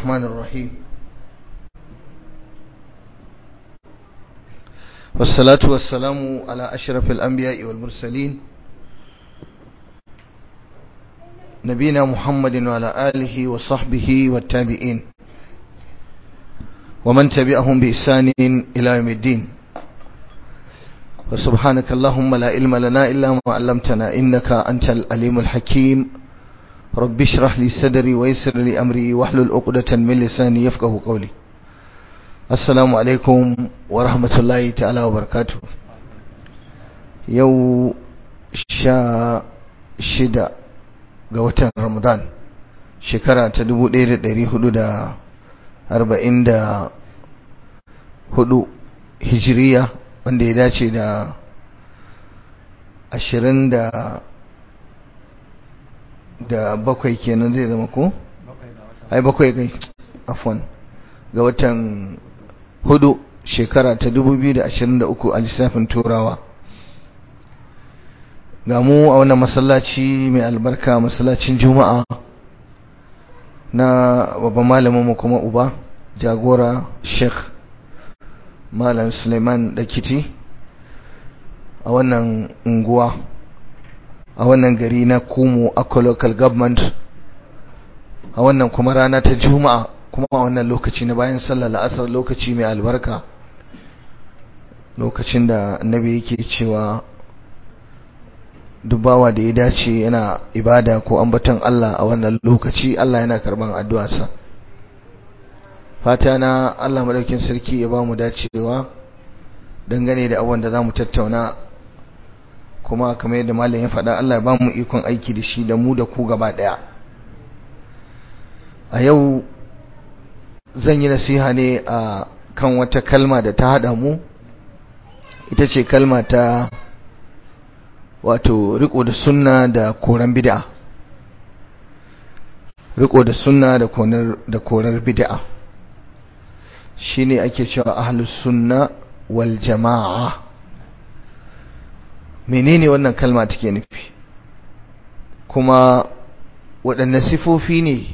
الرحمن الرحيم والصلاة والسلام على أشرف الأنبياء والمرسلين نبينا محمد وعلى آله وصحبه والتابعين ومن تبعهم بإحسان إلى يوم الدين وسبحانك اللهم لا علم لنا إلا ما علمتنا إنك أنت الأليم الحكيم رب اشرح لي صدري ويسر لي أمري واحلل عقدة من لساني يفقه قولي السلام عليكم ورحمة الله تعالى وبركاته يو شا شدا ga watan Ramadan shekara ta 1444 hijiriya wanda ya dace da 20 da da bakwai kenan zai zama ko? ai bakwai kai afwan ga watan hudu shekara ta 2023 a lissafin turawa ga mu a wannan masallaci mai albarka masallacin juma'a na babban malaminmu kuma uba jagora sheikh malam suleiman dakiti a wannan unguwa a wannan gari na kumu akwa local government a wannan kuma rana ta juma'a kuma a wannan lokaci na bayan sallar la'asar lokaci mai albarka lokacin da annabi yake cewa dubawa da ya dace yana ibada ko ambaton Allah a wannan lokaci Allah yana karban addu'arsa fata na Allah madaukin sarki ya ba mu dacewa dangane da abubuwan da za mu tattauna kuma kamar yadda malam ya faɗa Allah ya ba mu ikon aiki da shi da mu da ku gaba ɗaya a yau zan yi nasiha ne a kan wata kalma da ta haɗa mu ita ce kalma ta wato riko da sunna da koran bid'a riko da sunna da korar da korar bid'a shine ake cewa ahlus sunna wal jamaa menene wannan kalma take nufi kuma waɗanne sifofi ne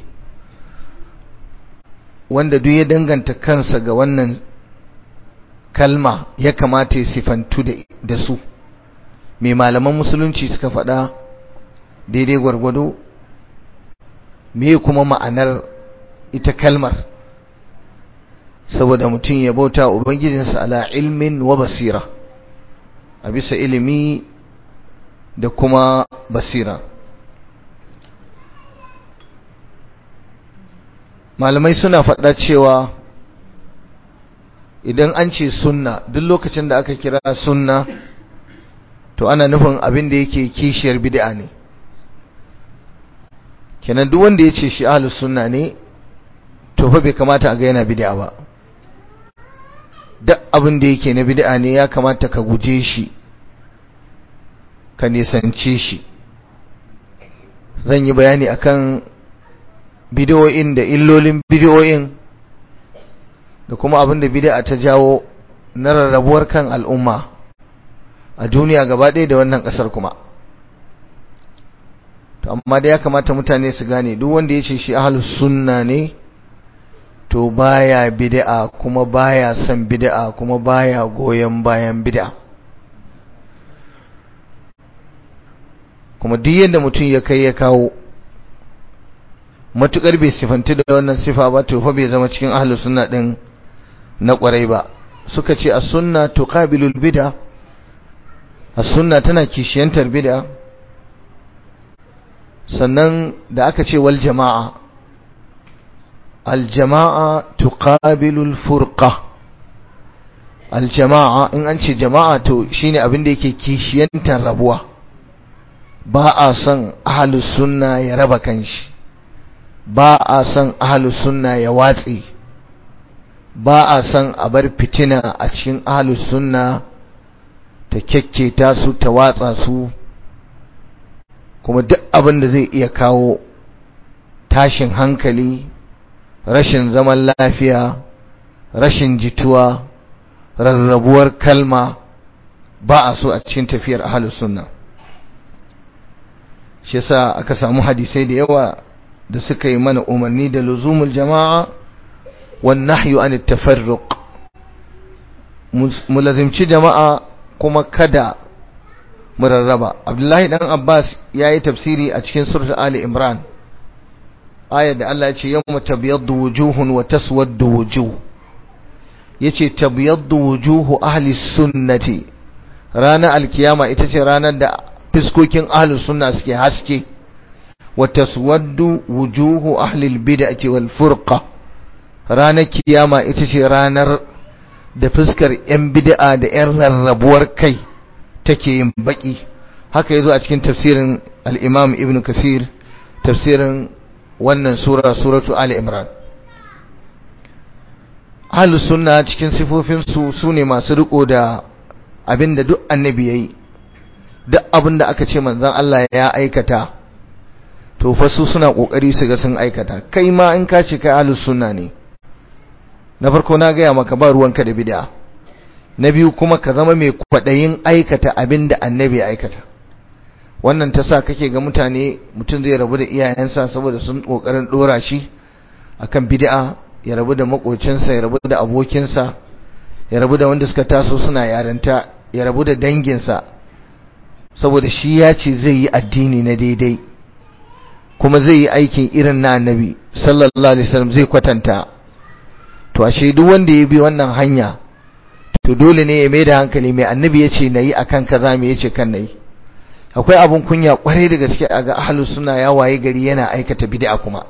wanda duk ya danganta kansa ga wannan kalma ya kamata ya sifantu da su mai malaman musulunci suka faɗa daidai gwargwado me kuma ma'anar ita kalmar saboda mutum ya bauta ubangijinsa ala ilmin wa basira a bisa ilimi da kuma basira malamai suna faɗa cewa idan an ce sunna duk lokacin da aka kira sunna to ana nufin abin da yake kishiyar bid'a ne kenan duk wanda ya ce shi ahlus sunna ne to fa bai kamata a ga yana bid'a ba duk abin da yake na bid'a ne ya kamata ka guje shi ka nisance shi zan yi bayani akan bid'o'in da illolin bid'o'in da kuma abin da bid'a ta jawo na rarrabuwar kan al'umma a duniya gaba ɗaya da wannan ƙasar kuma to amma da ya kamata mutane su gane duk wanda ya ce shi ahlus sunna ne to baya bid'a kuma baya son bid'a kuma baya goyon bayan bid'a kuma duk yadda mutum ya kai ya kawo matukar bai sifanti da wannan sifa ba to fa bai zama cikin ahlus sunna din na kwarai ba suka ce as-sunna tuqabilul bid'a as-sunna tana kishiyantar bid'a sannan da aka ce wal jama'a al jama'a tuqabilu al furqa al jama'a in an ce jama'a to shine abin da yake kishiyantar rabuwa ba a son ahlus sunna ya raba kanshi ba a son ahlus sunna ya watsi ba a son a bar fitina a cikin ahlus sunna ta kyakketa su ta watsa su kuma duk abin da zai iya kawo tashin hankali rashin zaman lafiya rashin jituwa rarrabuwar kalma ba a so a cikin tafiyar ahlus sunna shi yasa aka samu hadisai da yawa da suka yi mana umarni da luzumul jama'a wan nahyu an tafarruq mulazimci jama'a kuma kada mu rarraba abdullahi dan abbas yayi tafsiri a cikin surah ali imran ayar da Allah ya ce yawma tabyaddu wujuhun wa taswaddu wujuh yace tabyaddu wujuhu ahli sunnati ranar alkiyama ita ce ranar da fiskokin ahli sunna suke haske wa taswaddu wujuhu ahli albid'ati wal furqa ranar kiyama ita ce ranar da fuskar yan bid'a da yan rarrabuwar kai take yin baki haka yazo a cikin tafsirin al-imam ibn kasir tafsirin wannan sura suratu ali imran ahlus sunna cikin sifofin su sune masu riko da abinda duk annabi yayi duk abinda aka ce manzon Allah ya aikata to fa su suna kokari su ga sun aikata kai ma in ka ce kai ahlus sunna ne na farko na gaya maka ba ruwanka da bid'a na biyu kuma ka zama mai kwadayin aikata abinda annabi ya aikata wannan ta sa kake ga mutane mutum zai rabu da iyayensa saboda sun kokarin dora shi akan bid'a ya rabu da makocinsa ya rabu da abokinsa ya rabu da wanda suka taso suna yarinta ya rabu da danginsa saboda shi ya ce zai yi addini na daidai kuma zai yi aikin irin na annabi sallallahu alaihi wasallam zai kwatanta to ashe duk wanda ya bi wannan hanya to dole ne ya mai da hankali mai annabi ya ce na yi akan kaza me ya ce kan na yi akwai abun kunya kwarai da gaske a ga ahlus sunna ya waye gari yana aikata bid'a kuma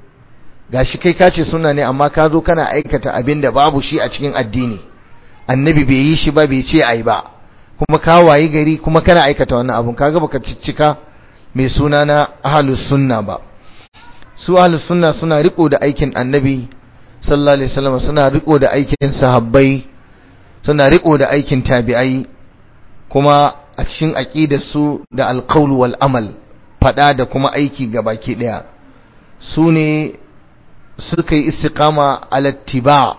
gashi kai ka ce sunna ne amma ka zo kana aikata abin da babu shi a cikin addini annabi bai yi shi ba bai ce ai ba kuma ka waye gari kuma kana aikata wannan abun kaga baka ciccika mai suna na ahlus sunna ba su ahlus sunna suna riko da aikin annabi sallallahu alaihi wasallam suna riko da aikin sahabbai suna riko da aikin tabi'ai kuma a cikin aƙidarsu da alƙaul wal amal faɗa da kuma aiki ga baki ɗaya su ne suka yi istiqama alattiba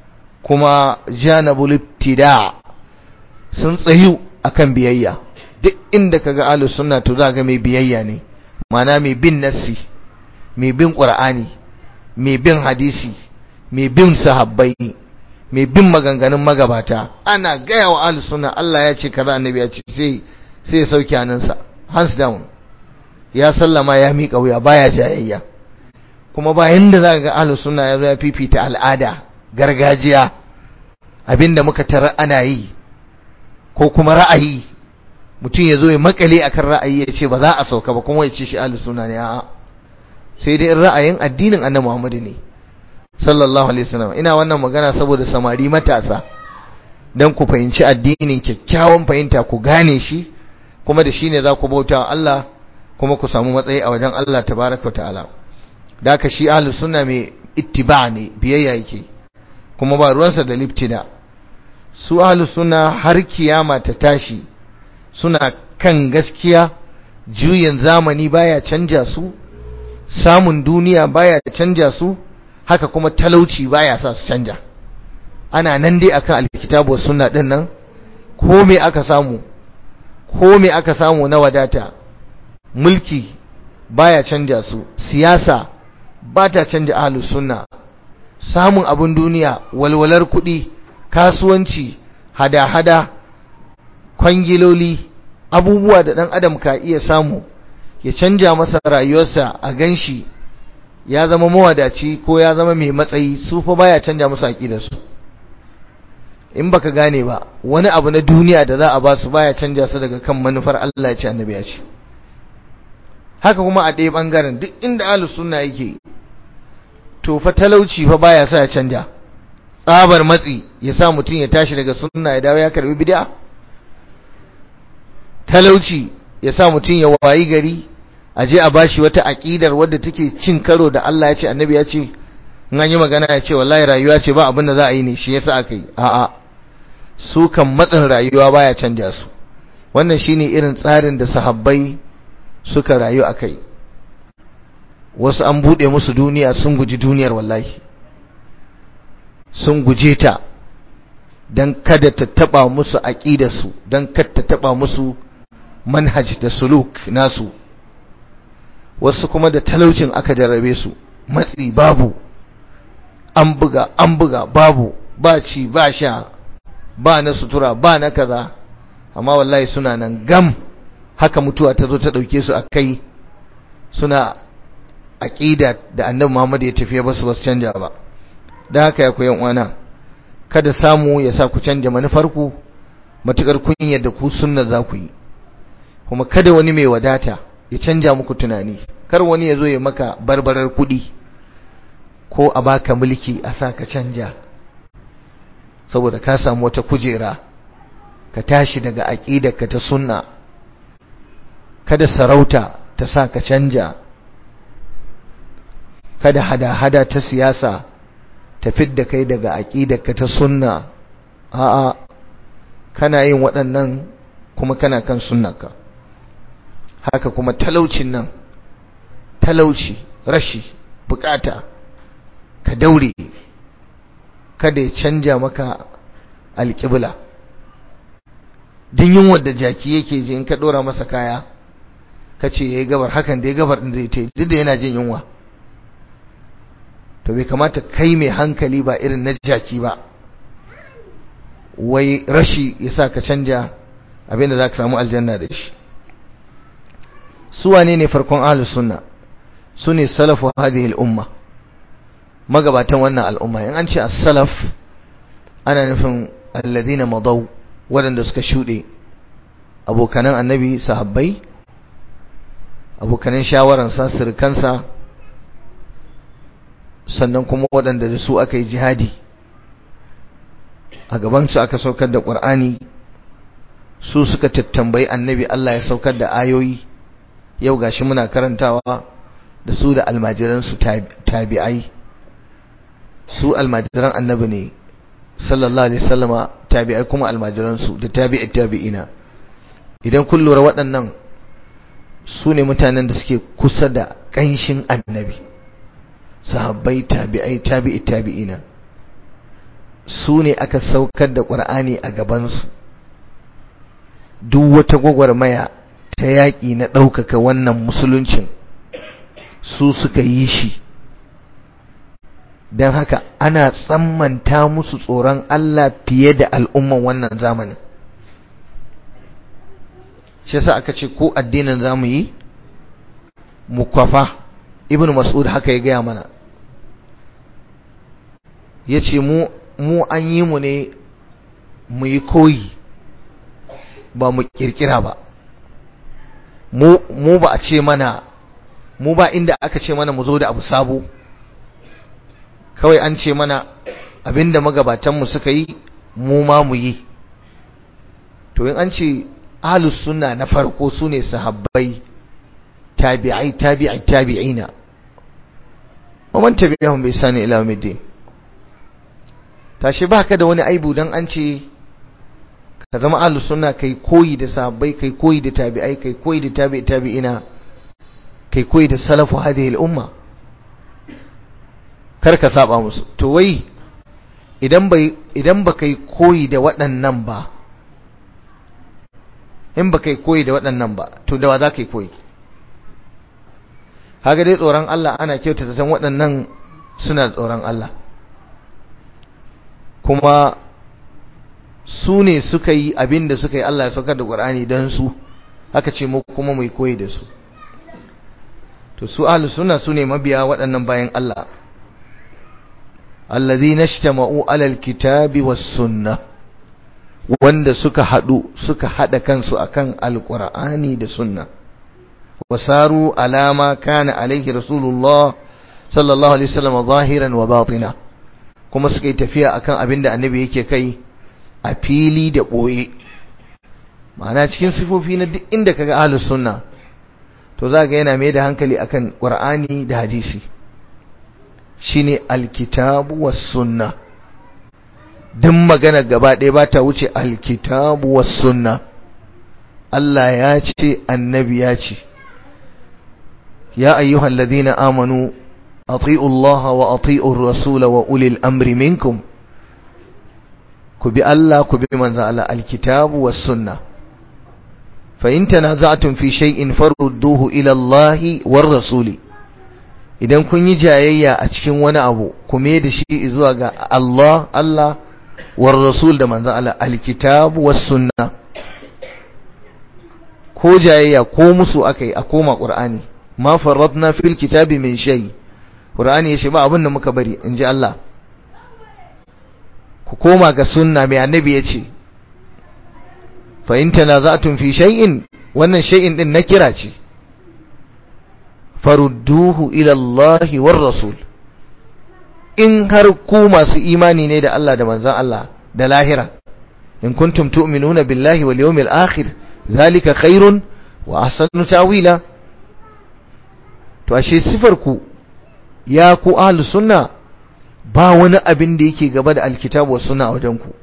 kuma janabul ibtida sun tsayu akan biyayya duk inda kaga ahlus sunna to za ga mai biyayya ne mana mai bin nassi mai bin qur'ani mai bin hadisi mai bin sahabbai mai bin maganganun magabata ana gaya wa ahlus sunna Allah ya ce kaza annabi ya ce sai sai ya sauke hannunsa hands down ya sallama ya miƙa wuya baya jayayya kuma bayan da zaka ga ahlus sunna ya zo ya fifita al'ada gargajiya abinda muka tara ana yi ko kuma ra'ayi mutum ya zo ya makale akan ra'ayi ya ce ba za a sauka ba kuma ya ce shi ahlus sunna ne a'a sai dai ra'ayin addinin annabi Muhammad ne sallallahu alaihi wasallam ina wannan magana saboda samari matasa dan ku fahimci addinin kyakkyawan fahimta ku gane shi kuma da shine za ku bauta wa Allah kuma ku samu matsayi a wajen Allah tabaraka wa ta'ala da ka shi ahlus sunna mai ittiba ne biyayya yake kuma ba ruwansa da liftida su ahlus sunna har kiyama ta tashi suna kan gaskiya juyin zamani baya canja su samun duniya baya canja su haka kuma talauci baya sa su canja ana nan dai akan alkitabu sunna din nan ko me aka samu ko me aka samu na wadata mulki baya canja su siyasa ba ta canja ahlus sunna samun abin duniya walwalar kuɗi kasuwanci hada-hada kwangiloli abubuwa da ɗan adam ka iya samu ya canja masa rayuwarsa a ganshi ya zama mawadaci ko ya zama mai matsayi su fa baya canja musu aqidarsu in baka gane ba wani abu na duniya da za a ba su baya canja su daga kan manufar Allah ya ce annabi ya ce haka kuma a ɗaya bangaren duk inda ahlus sunna yake to fa talauci fa baya sa ya canja tsabar matsi ya sa mutum ya tashi daga sunna ya dawo ya karbi bid'a talauci ya sa mutum ya wayi gari a je a bashi wata aƙidar wadda take cin karo da Allah ya ce annabi ya ce in an yi magana ya ce wallahi rayuwa ce ba abin da za a yi ne shi yasa aka yi a'a su kan matsin rayuwa baya canja su wannan shine irin tsarin da sahabbai suka rayu a kai wasu an buɗe musu duniya sun guji duniyar wallahi sun guje ta don kada ta taɓa musu aƙidarsu don kada ta taɓa musu manhaj da suluk nasu wasu kuma da talaucin aka jarrabe su matsi babu an buga an buga babu ba ci ba sha ba na sutura ba na kaza amma wallahi suna nan gam haka mutuwa ta zo ta ɗauke su a kai suna aƙida da annabi Muhammad ya tafiya ba su ba su canja ba da haka ya koyan uwana kada samu ya sa ku canja manufarku matukar kun yadda ku sunna za ku yi kuma kada wani mai wadata ya canja muku tunani kar wani ya zo ya maka barbarar kuɗi ko a baka mulki a sa ka canja saboda ka samu wata kujera ka tashi daga aƙidarka ta sunna kada sarauta ta sa ka canja kada hada-hada ta siyasa ta fidda kai daga aƙidarka ta sunna a'a kana yin waɗannan kuma kana kan sunnaka haka kuma talaucin nan talauci rashi bukata ka daure kada ya canja maka alƙibla din yin wadda jaki yake ji in ka ɗora masa kaya ka ce ya yi gabar hakan da ya gabar ɗin zai ta duk da yana jin yunwa to bai kamata kai mai hankali ba irin na jaki ba wai rashi ya sa ka canja abinda za ka samu aljanna da shi su wane ne farkon ahlus sunna su ne salafu hadhihi al-umma magabatan wannan al'umma in an ce as-salaf ana nufin alladhina madaw waɗanda suka shuɗe abokanan annabi sahabbai abokanan shawararsa sirkansa sannan kuma waɗanda da su aka yi jihadi a gabansu aka saukar da ƙur'ani su suka tattambayi annabi Allah ya saukar da ayoyi yau gashi muna karantawa da su da almajiransu tabi'ai su almajiran annabi ne sallallahu alaihi wasallama tabi'ai kuma almajiransu da tabi'i tabi'ina idan kun lura waɗannan su ne mutanen da suke kusa da ƙanshin annabi sahabbai tabi'ai tabi'i tabi'ina su ne aka saukar da ƙur'ani a gabansu duk wata gwagwarmaya ta yaƙi na ɗaukaka wannan musuluncin su suka yi shi don haka ana tsammanta musu tsoron Allah fiye da al'umman wannan zamanin shi yasa aka ce ko addinin zamu yi mu kwafa ibn mas'ud haka ya gaya mana ya ce mu mu an yi mu ne mu yi koyi ba mu kirkira ba mu ba a ce mana mu ba inda aka ce mana mu zo da abu sabo kawai an ce mana abinda magabatanmu suka yi mu ma mu yi to in an ce ahlus sunna na farko sune sahabbai tabi'ai tabi'i tabi'ina wa man tabi'ahum bi ihsan ila yawmiddin tashi baka da wani aibu dan an ce ka zama ahlus sunna kai koyi da sahabbai kai koyi da tabi'ai kai koyi da tabi'i tabi'ina kai koyi da salafu hadhihi al-umma kar ka saba musu to wai idan bai idan ba kai koyi da waɗannan ba in ba kai koyi da waɗannan ba to da wa za ka yi koyi haka dai tsoron Allah ana kyautata san waɗannan suna da tsoron Allah kuma su ne suka yi abin da suka yi Allah ya saukar da Qur'ani don su haka ce mu kuma mai koyi da su to su ahlus sunna su ne mabiya waɗannan bayan Allah alladhina ijtama'u alal kitabi was sunnah wanda suka haɗu suka haɗa kansu akan alƙur'ani da sunna wasaru alama kana alaihi rasulullah sallallahu alaihi wasallam zahiran wa batina kuma suka yi tafiya akan abinda annabi yake kai a fili da ɓoye ma'ana cikin sifofi na duk inda kaga ahlus sunna to za ga yana mai da hankali akan qur'ani da hadisi shine alkitabu was sunna duk magana gaba ɗaya ba ta wuce alkitabu was sunna Allah ya ce annabi ya ce ya ayyuhal ladina amanu ati'u Allah wa ati'u ar-rasul wa ulil amri minkum ku bi Allah ku bi manzon Allah alkitabu was sunna fa in tanaza'tum fi shay'in farudduhu ila Allah war rasul idan kun yi jayayya a cikin wani abu ku me da shi zuwa ga Allah Allah war rasul da manzon Allah alkitab was sunna ko jayayya ko musu akai a koma qur'ani ma farratna fil kitabi min shay qur'ani yace ba abin da muka bari inji Allah ku koma ga sunna mai annabi yace fa in tanaza'tum fi shay'in wannan shay'in din na kira ce farudduhu ila Allah war rasul in har ku masu imani ne da Allah da manzon Allah da lahira in kuntum tu'minuna billahi wal yawmil akhir zalika khairun wa ahsanu tawila to ashe sifar ku ya ku ahlus sunna ba wani abin da yake gaba da alkitabu was sunna a wajen ku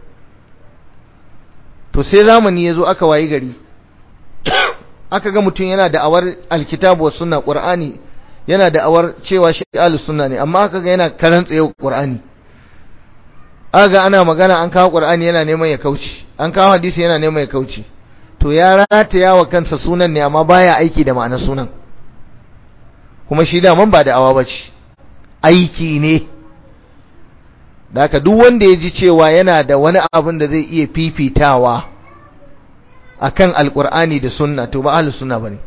to sai zamani yazo aka wayi gari aka ga mutum yana da awar alkitabu was sunna qur'ani yana da awar cewa shi ahlus sunna ne amma aka ga yana karanta yau qur'ani aga ana magana an kawo qur'ani yana neman ya kauce an kawo hadisi yana neman ya kauce to ya rataya wa kansa sunan ne amma baya aiki da ma'anar sunan kuma shi da man ba da awa bace aiki ne da haka duk wanda ya ji cewa yana da wani abin da zai iya fifitawa akan alkur'ani da sunna to ba ahlus sunna bane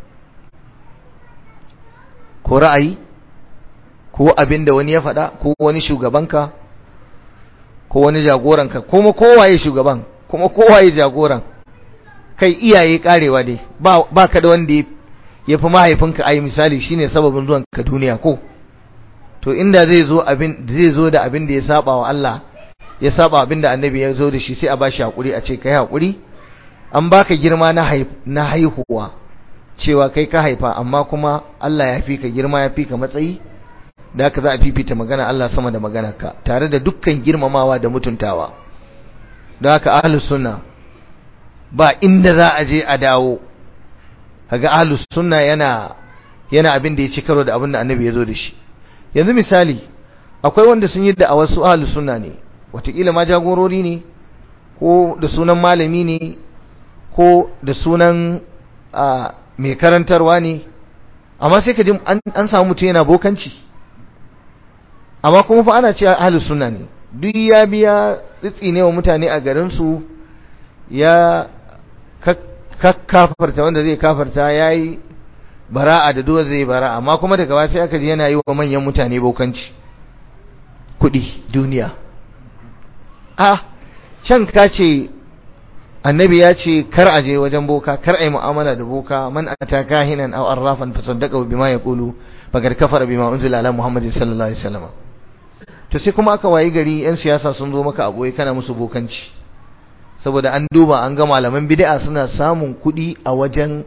ko ra'ayi ko abin da wani ya faɗa ko wani shugabanka ko wani jagoranka kuma kowaye shugaban kuma kowaye jagoran kai iyaye karewa dai ba ba ka da wanda ya fi mahaifinka ayi misali shine sababin zuwan ka duniya ko to inda zai zo abin zai zo da abin da ya saba wa Allah ya saba abin da annabi ya zo da shi sai a bashi hakuri a ce kai hakuri an baka girma na haihuwa cewa kai ka haifa amma kuma Allah ya fi ka girma ya fi ka matsayi da haka za a fifita magana Allah sama da maganarka tare da dukkan girmamawa da mutuntawa da haka ahlus sunna ba inda za a je a dawo kaga ahlus sunna yana yana abin da ya ci karo da abin da annabi ya zo da shi yanzu misali akwai wanda sun yi da a wasu ahlus sunna ne watakila ma jagorori ne ko da sunan malami ne ko da sunan mai karantarwa ne amma sai ka ji an samu mutum yana bokanci amma kuma fa ana cewa ahlus sunna ne duk ya biya tsitsi ne wa mutane a garin su ya kafarta wanda zai kafarta yayi bara'a da duwa zai bara'a amma kuma daga ba sai aka ji yana yi wa manyan mutane bokanci kudi duniya a can ka ce annabi ya ce kar a je wajen boka kar a yi mu'amala da boka man ata kahinan aw arrafan fa saddaqa bima yaqulu faqad kafara bima unzila ala muhammadin sallallahu alaihi wasallam to sai kuma aka wayi gari yan siyasa sun zo maka aboye kana musu bokanci saboda an duba an ga malaman bid'a suna samun kuɗi a wajen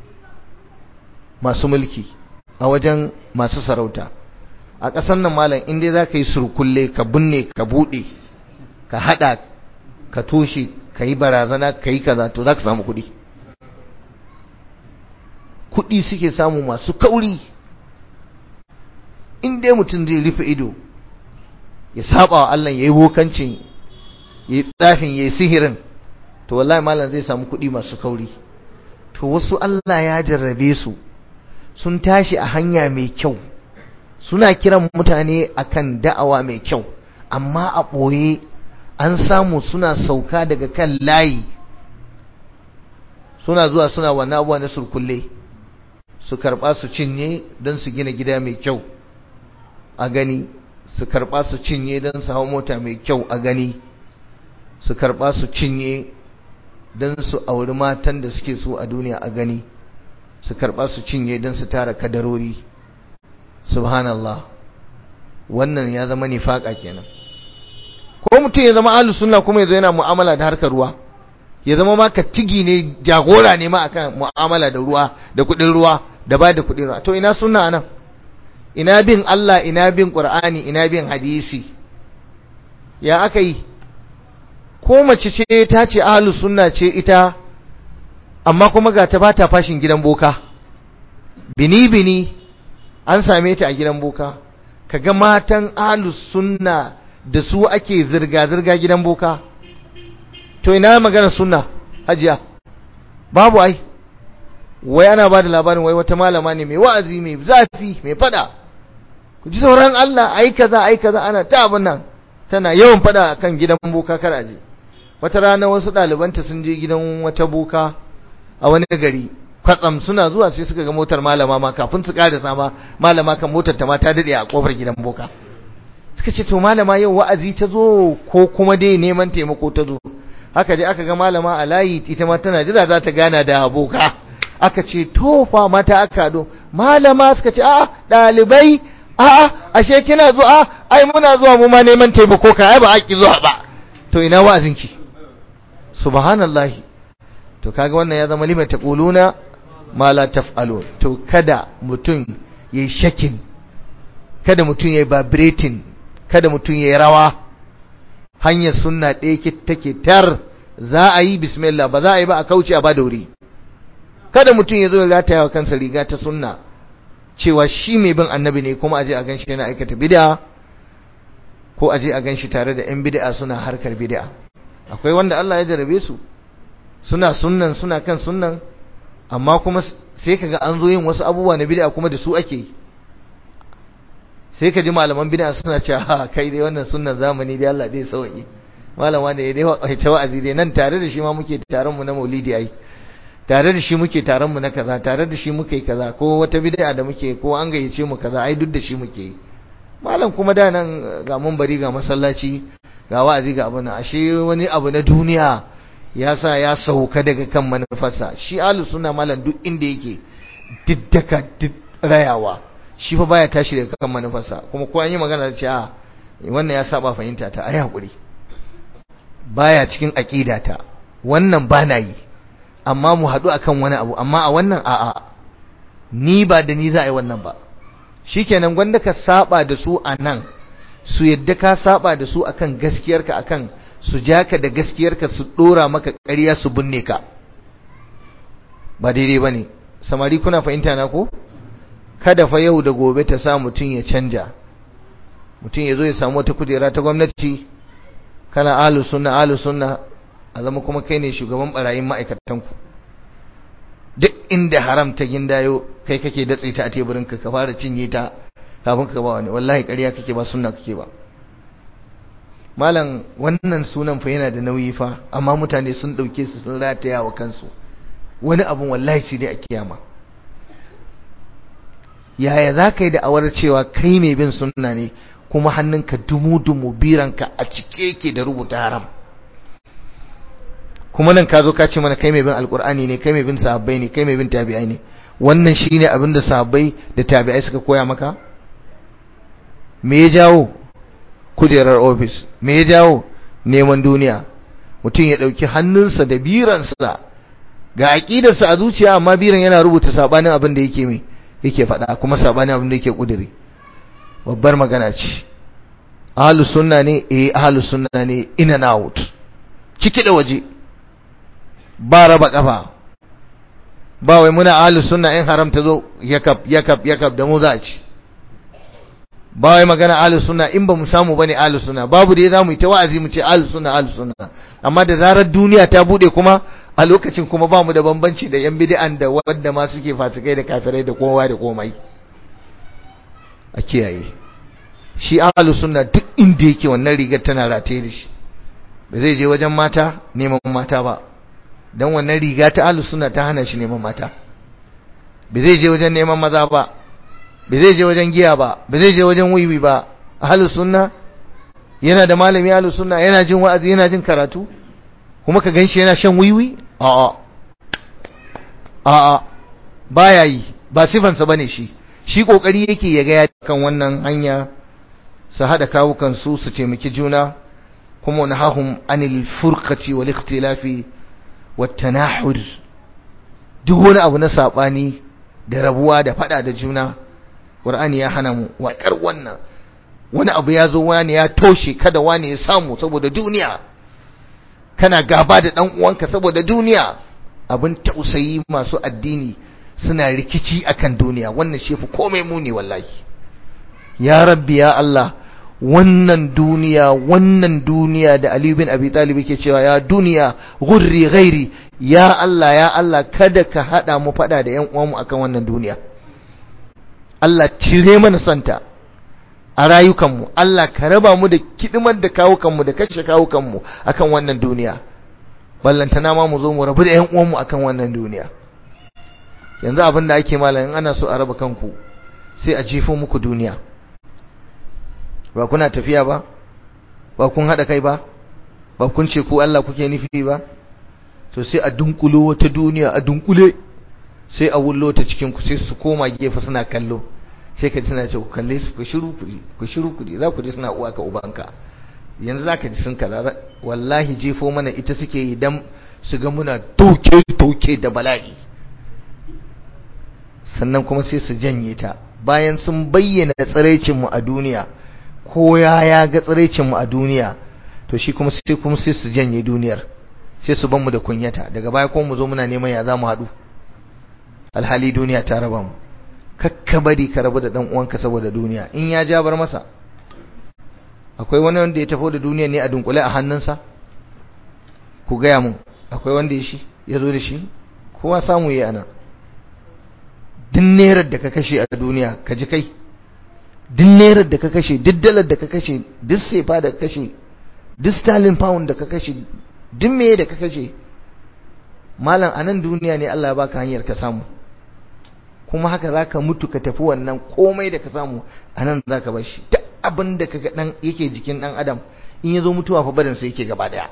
masu mulki a wajen masu sarauta a ƙasar nan malam in dai za ka yi surkulle ka binne ka buɗe ka haɗa ka toshe ka yi barazana ka yi kaza to za ka samu kuɗi kuɗi suke samu masu kauri in dai mutum zai rufe ido ya saba wa Allah ya yi bokancin ya yi tsafin ya yi sihirin to wallahi malam zai samu kuɗi masu kauri to wasu Allah ya jarrabe su sun tashi a hanya mai kyau suna kiran mutane akan da'awa mai kyau amma a ɓoye an samu suna sauka daga kan layi suna zuwa suna wannan abuwa na surkulle su karɓa su cinye don su gina gida mai kyau a gani su karɓa su cinye don su hau mota mai kyau a gani su karɓa su cinye don su auri matan da suke so a duniya a gani su karɓa su cinye don su tara kadarori subhanallah wannan ya zama nifaka kenan ko mutum ya zama ahlus sunna kuma yazo yana mu'amala da harkar ruwa ya zama ma ka tigi ne jagora ne ma akan mu'amala da ruwa da kudin ruwa da ba da kudin ruwa to ina sunna anan ina bin Allah ina bin Qur'ani ina bin hadisi ya aka yi ko mace ce ta ce ahlus sunna ce ita amma kuma ga ta bata fashin gidan boka bini bini an same ta a gidan boka kaga matan ahlus sunna da su ake zirga zirga gidan boka to ina magana sunna hajiya babu ai wai ana ba da labarin wai wata malama ne mai wa'azi mai zafi mai fada ku ji sauran Allah ai kaza ai kaza ana ta abin nan tana yawan fada kan gidan boka kar aje wata rana wasu ɗalibanta sun je gidan wata boka a wani gari kwatsam suna zuwa sai suka ga motar malama ma kafin su karasa ma malama kan motar ta ma ta dade a kofar gidan boka suka ce to malama yau wa'azi ta zo ko kuma dai neman taimako ta zo haka je aka ga malama a layi ita ma tana jira za ta gana da boka aka ce to fa mata aka do malama suka ce a dalibai a ashe kina zuwa ai muna zuwa mu ma neman taimako ka ai ba a ki zuwa ba to ina wa'azinki subhanallahi to kaga wannan ya zama limata taquluna ma la taf'alu to kada mutum yayi shakin kada mutum yayi vibrating kada mutum yayi rawa hanyar sunna ɗaya take tar za a yi bismillah ba za a yi ba a kauce a ba da wuri kada mutum ya zo ya lataya wa kansa riga ta sunna cewa shi mai bin annabi ne kuma aje a ganshi yana aikata bid'a ko aje a ganshi tare da 'yan bid'a suna harkar bid'a akwai wanda Allah ya jarabe su suna sunnan suna kan sunnan amma kuma sai kaga an zo yin wasu abubuwa na bid'a kuma da su ake yi sai ka ji malaman bid'a suna cewa ha kai dai wannan sunnan zamani dai Allah dai sauki malama da ya dai ta wa'azi dai nan tare da shi ma muke taron mu na Maulidi ai tare da shi muke taron mu na kaza tare da shi muke kaza ko wata bid'a da muke ko an gayyace mu kaza ai duk da shi muke yi malam kuma da nan ga mun bari ga masallaci ga wa'azi ga abin ashe wani abu na duniya ya sa ya sauka daga kan manufarsa shi ahlus sunna malam duk inda yake diddaka duk rayawa shi fa baya tashi daga kan manufarsa kuma ko an yi magana da cewa wannan ya saba fahimta ta ai hakuri baya cikin aqida ta wannan ba na yi amma mu haɗu akan wani abu amma a wannan a'a ni ba da ni za a yi wannan ba shikenan gwanda ka saba da su a nan su yadda ka saba da su akan gaskiyarka akan su ja ka da gaskiyarka su dora maka ƙarya su binne ka ba daidai ba ne samari kuna fahimta na ko kada fa yau da gobe ta sa mutum ya canja mutum ya zo ya samu wata kujera ta gwamnati kana alu sunna alu sunna a zama kuma kai ne shugaban barayin ma'aikatanku duk inda haram ta gindayo kai kake datse ta a teburinka ka fara cinye ta kafin ka ba wani wallahi ƙarya kake ba sunna kake ba malam wannan sunan fa yana da nauyi fa amma mutane sun dauke su sun rataya wa kansu wani abun wallahi sai dai a kiyama yaya za ka yi da awar cewa kai mai bin sunna ne kuma hannunka dumu-dumu biranka a cike yake da rubuta haram kuma nan ka zo ka ce mana kai mai bin alkur'ani ne kai mai bin sahabbai ne kai mai bin tabi'ai ne wannan shine abin da sahabbai da tabi'ai suka koya maka me ya jawo kujerar ofis me ya jawo neman duniya mutum ya ɗauki hannunsa da biransa ga aƙidarsa a zuciya amma biran yana rubuta sabanin abin da yake mai yake faɗa kuma sabanin abin da yake ƙuduri babbar magana ce ahlus sunna ne eh ahlus sunna ne in and out ciki da waje ba raba kafa ba wai muna ahlus sunna in haram ta zo yakab yakab yakab da mu za a ci ba wai magana ahlus sunna in ba mu samu bane ahlus sunna babu da zamu yi ta wa'azi mu ce ahlus sunna ahlus sunna amma da zarar duniya ta bude kuma a lokacin kuma ba mu da bambanci da yan bid'an da wanda ma suke fasikai da kafirai da kowa da komai a kiyaye shi ahlus sunna duk inda yake wannan rigar tana rataye da shi ba zai je wajen mata neman mata ba dan wannan riga ta ahlus sunna ta hana shi neman mata ba zai je wajen neman maza ba ba zai je wajen giya ba ba zai je wajen wiwi ba ahlus sunna yana da malami ahlus sunna yana jin wa'azi yana jin karatu kuma ka ganshi yana shan wiwi a'a a'a baya yi ba sifansa bane shi shi kokari yake ya ga ya kan wannan hanya su hada kawukan su su taimaki juna kuma nahahum anil furqati wal ikhtilafi wat tanahur duk wani abu na sabani da rabuwa da fada da juna Qur'ani ya hana mu waƙar wannan wani abu ya zo wani ya toshe kada wani ya samu saboda duniya kana gaba da dan uwanka saboda duniya abin tausayi masu addini suna rikici akan duniya wannan shi fi komai muni wallahi ya rabbi ya Allah wannan duniya wannan duniya da Ali bin Abi Talib yake cewa ya duniya gurri ghairi ya Allah ya Allah kada ka hada mu fada da ƴan uwanmu akan wannan duniya Allah cire mana santa a rayukanmu Allah ka raba mu da kidimar da kawukanmu da kashe kawukanmu akan wannan duniya ballantana ma mu zo mu rabu da ƴan uwanmu akan wannan duniya yanzu abin da ake malamin ana so a raba kanku sai a jefo muku duniya ba kuna tafiya ba ba kun haɗa kai ba ba kun ce ku Allah kuke nufi ba to sai a dunkulo wata duniya a dunkule sai a wullo ta cikin ku sai su koma gefe suna kallo sai ka tana ce ku kalle su ku shiru ku ku shiru ku za ku ji suna uwa ka ubanka yanzu zaka ji sun kaza wallahi jefo mana ita suke yi dan su ga muna doke doke da bala'i sannan kuma sai su janye ta bayan sun bayyana tsiraicin mu a duniya ko ya ya ga tsiraicin mu a duniya to shi kuma sai kuma sai su janye duniyar sai su ban mu da kunyata daga baya kuma mu zo muna neman ya za mu haɗu alhali duniya ta raba mu kakka bari ka rabu da dan uwanka saboda duniya in ya ja bar masa akwai wani wanda ya tafi da duniya ne a dunkule a hannunsa ku gaya mun akwai wanda ya shi ya zo da shi kowa samu yi ana duk nerar da ka kashe a duniya ka ji kai duk nerar da ka kashe duk dalar da ka kashe duk sefa da ka kashe duk stalin pound da ka kashe duk meye da ka kashe malam a nan duniya ne Allah ya baka hanyar ka samu kuma haka za ka mutu ka tafi wannan komai da ka samu a nan za ka bar shi duk abin da ka dan yake jikin dan adam in ya zo mutuwa fa barin sa yake gaba daya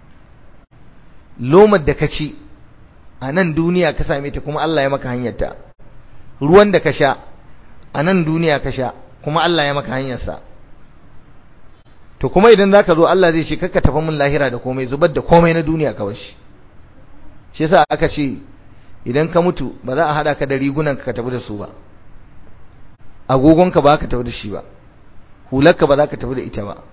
lomar da ka ci a nan duniya ka same ta kuma Allah ya maka hanyarta ruwan da ka sha a nan duniya ka sha kuma Allah ya maka hanyarsa to kuma idan zaka zo Allah zai ce kakka tafi mun lahira da komai zubar da komai na duniya ka shi shi yasa aka ce idan ka mutu ba za a hada ka da rigunan ka tafi da su ba agogonka ba ka tafi da shi ba hularka ba za ka tafi da ita ba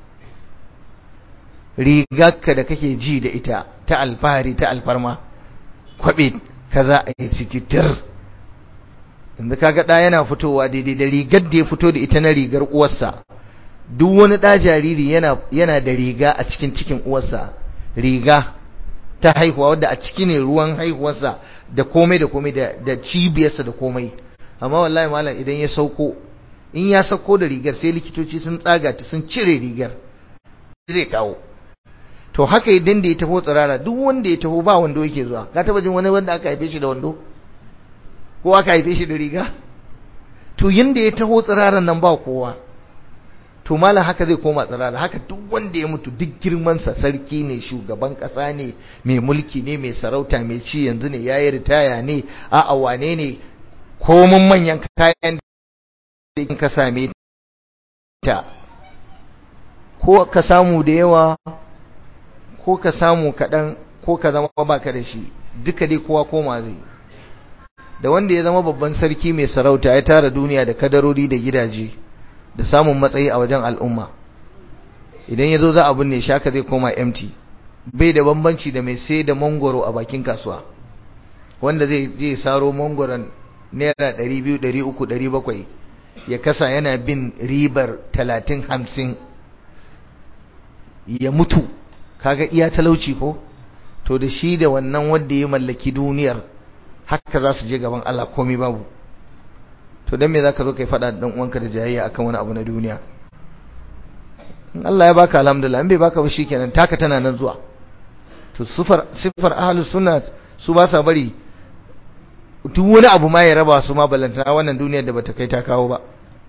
rigarka da kake ji da ita ta alfahari ta alfarma kwabe kaza a yi sikitir inda kaga ɗa yana fitowa daidai da rigar da ya fito da ita na rigar uwarsa duk wani ɗa jariri yana yana da riga a cikin cikin uwarsa riga ta haihuwa wadda a ciki ne ruwan haihuwarsa da komai da komai da cibiyarsa da komai amma wallahi malam idan ya sauko in ya sauko da rigar sai likitoci sun tsaga ta sun cire rigar zai kawo to haka idan da ya taho tsirara duk wanda ya taho ba wando yake zuwa ka taba jin wani wanda aka haife shi da wando ko aka haife shi da riga to yanda ya taho tsiraran nan ba kowa to malam haka zai koma tsirara haka duk wanda ya mutu duk girmansa sarki ne shugaban kasa ne mai mulki ne mai sarauta mai ci yanzu ne yayi ritaya ne a'a wane ne komun manyan kayan da ka same ta ko ka samu da yawa ko ka samu kaɗan ko ka zama baka da shi duka dai kowa koma zai da wanda ya zama babban sarki mai sarauta ya tara duniya da kadarori da gidaje da samun matsayi a wajen al'umma idan ya zo za a binne shaka zai koma empty bai da bambanci da mai sai da mangoro a bakin kasuwa wanda zai je saro mangoron naira 200 300 700 ya kasa yana bin ribar 30 50 ya mutu kaga iya talauci ko to da shi da wannan wanda ya mallaki duniyar haka za su je gaban Allah komai babu to dan me zaka zo kai fada dan uwanka da jayayya akan wani abu na duniya in Allah ya baka alhamdulillah in bai baka ba shikenan taka tana nan zuwa to sifar sifar ahlus sunna su ba sa bari duk wani abu ma ya raba su ma balantana wannan duniyar da bata kai ta kawo ba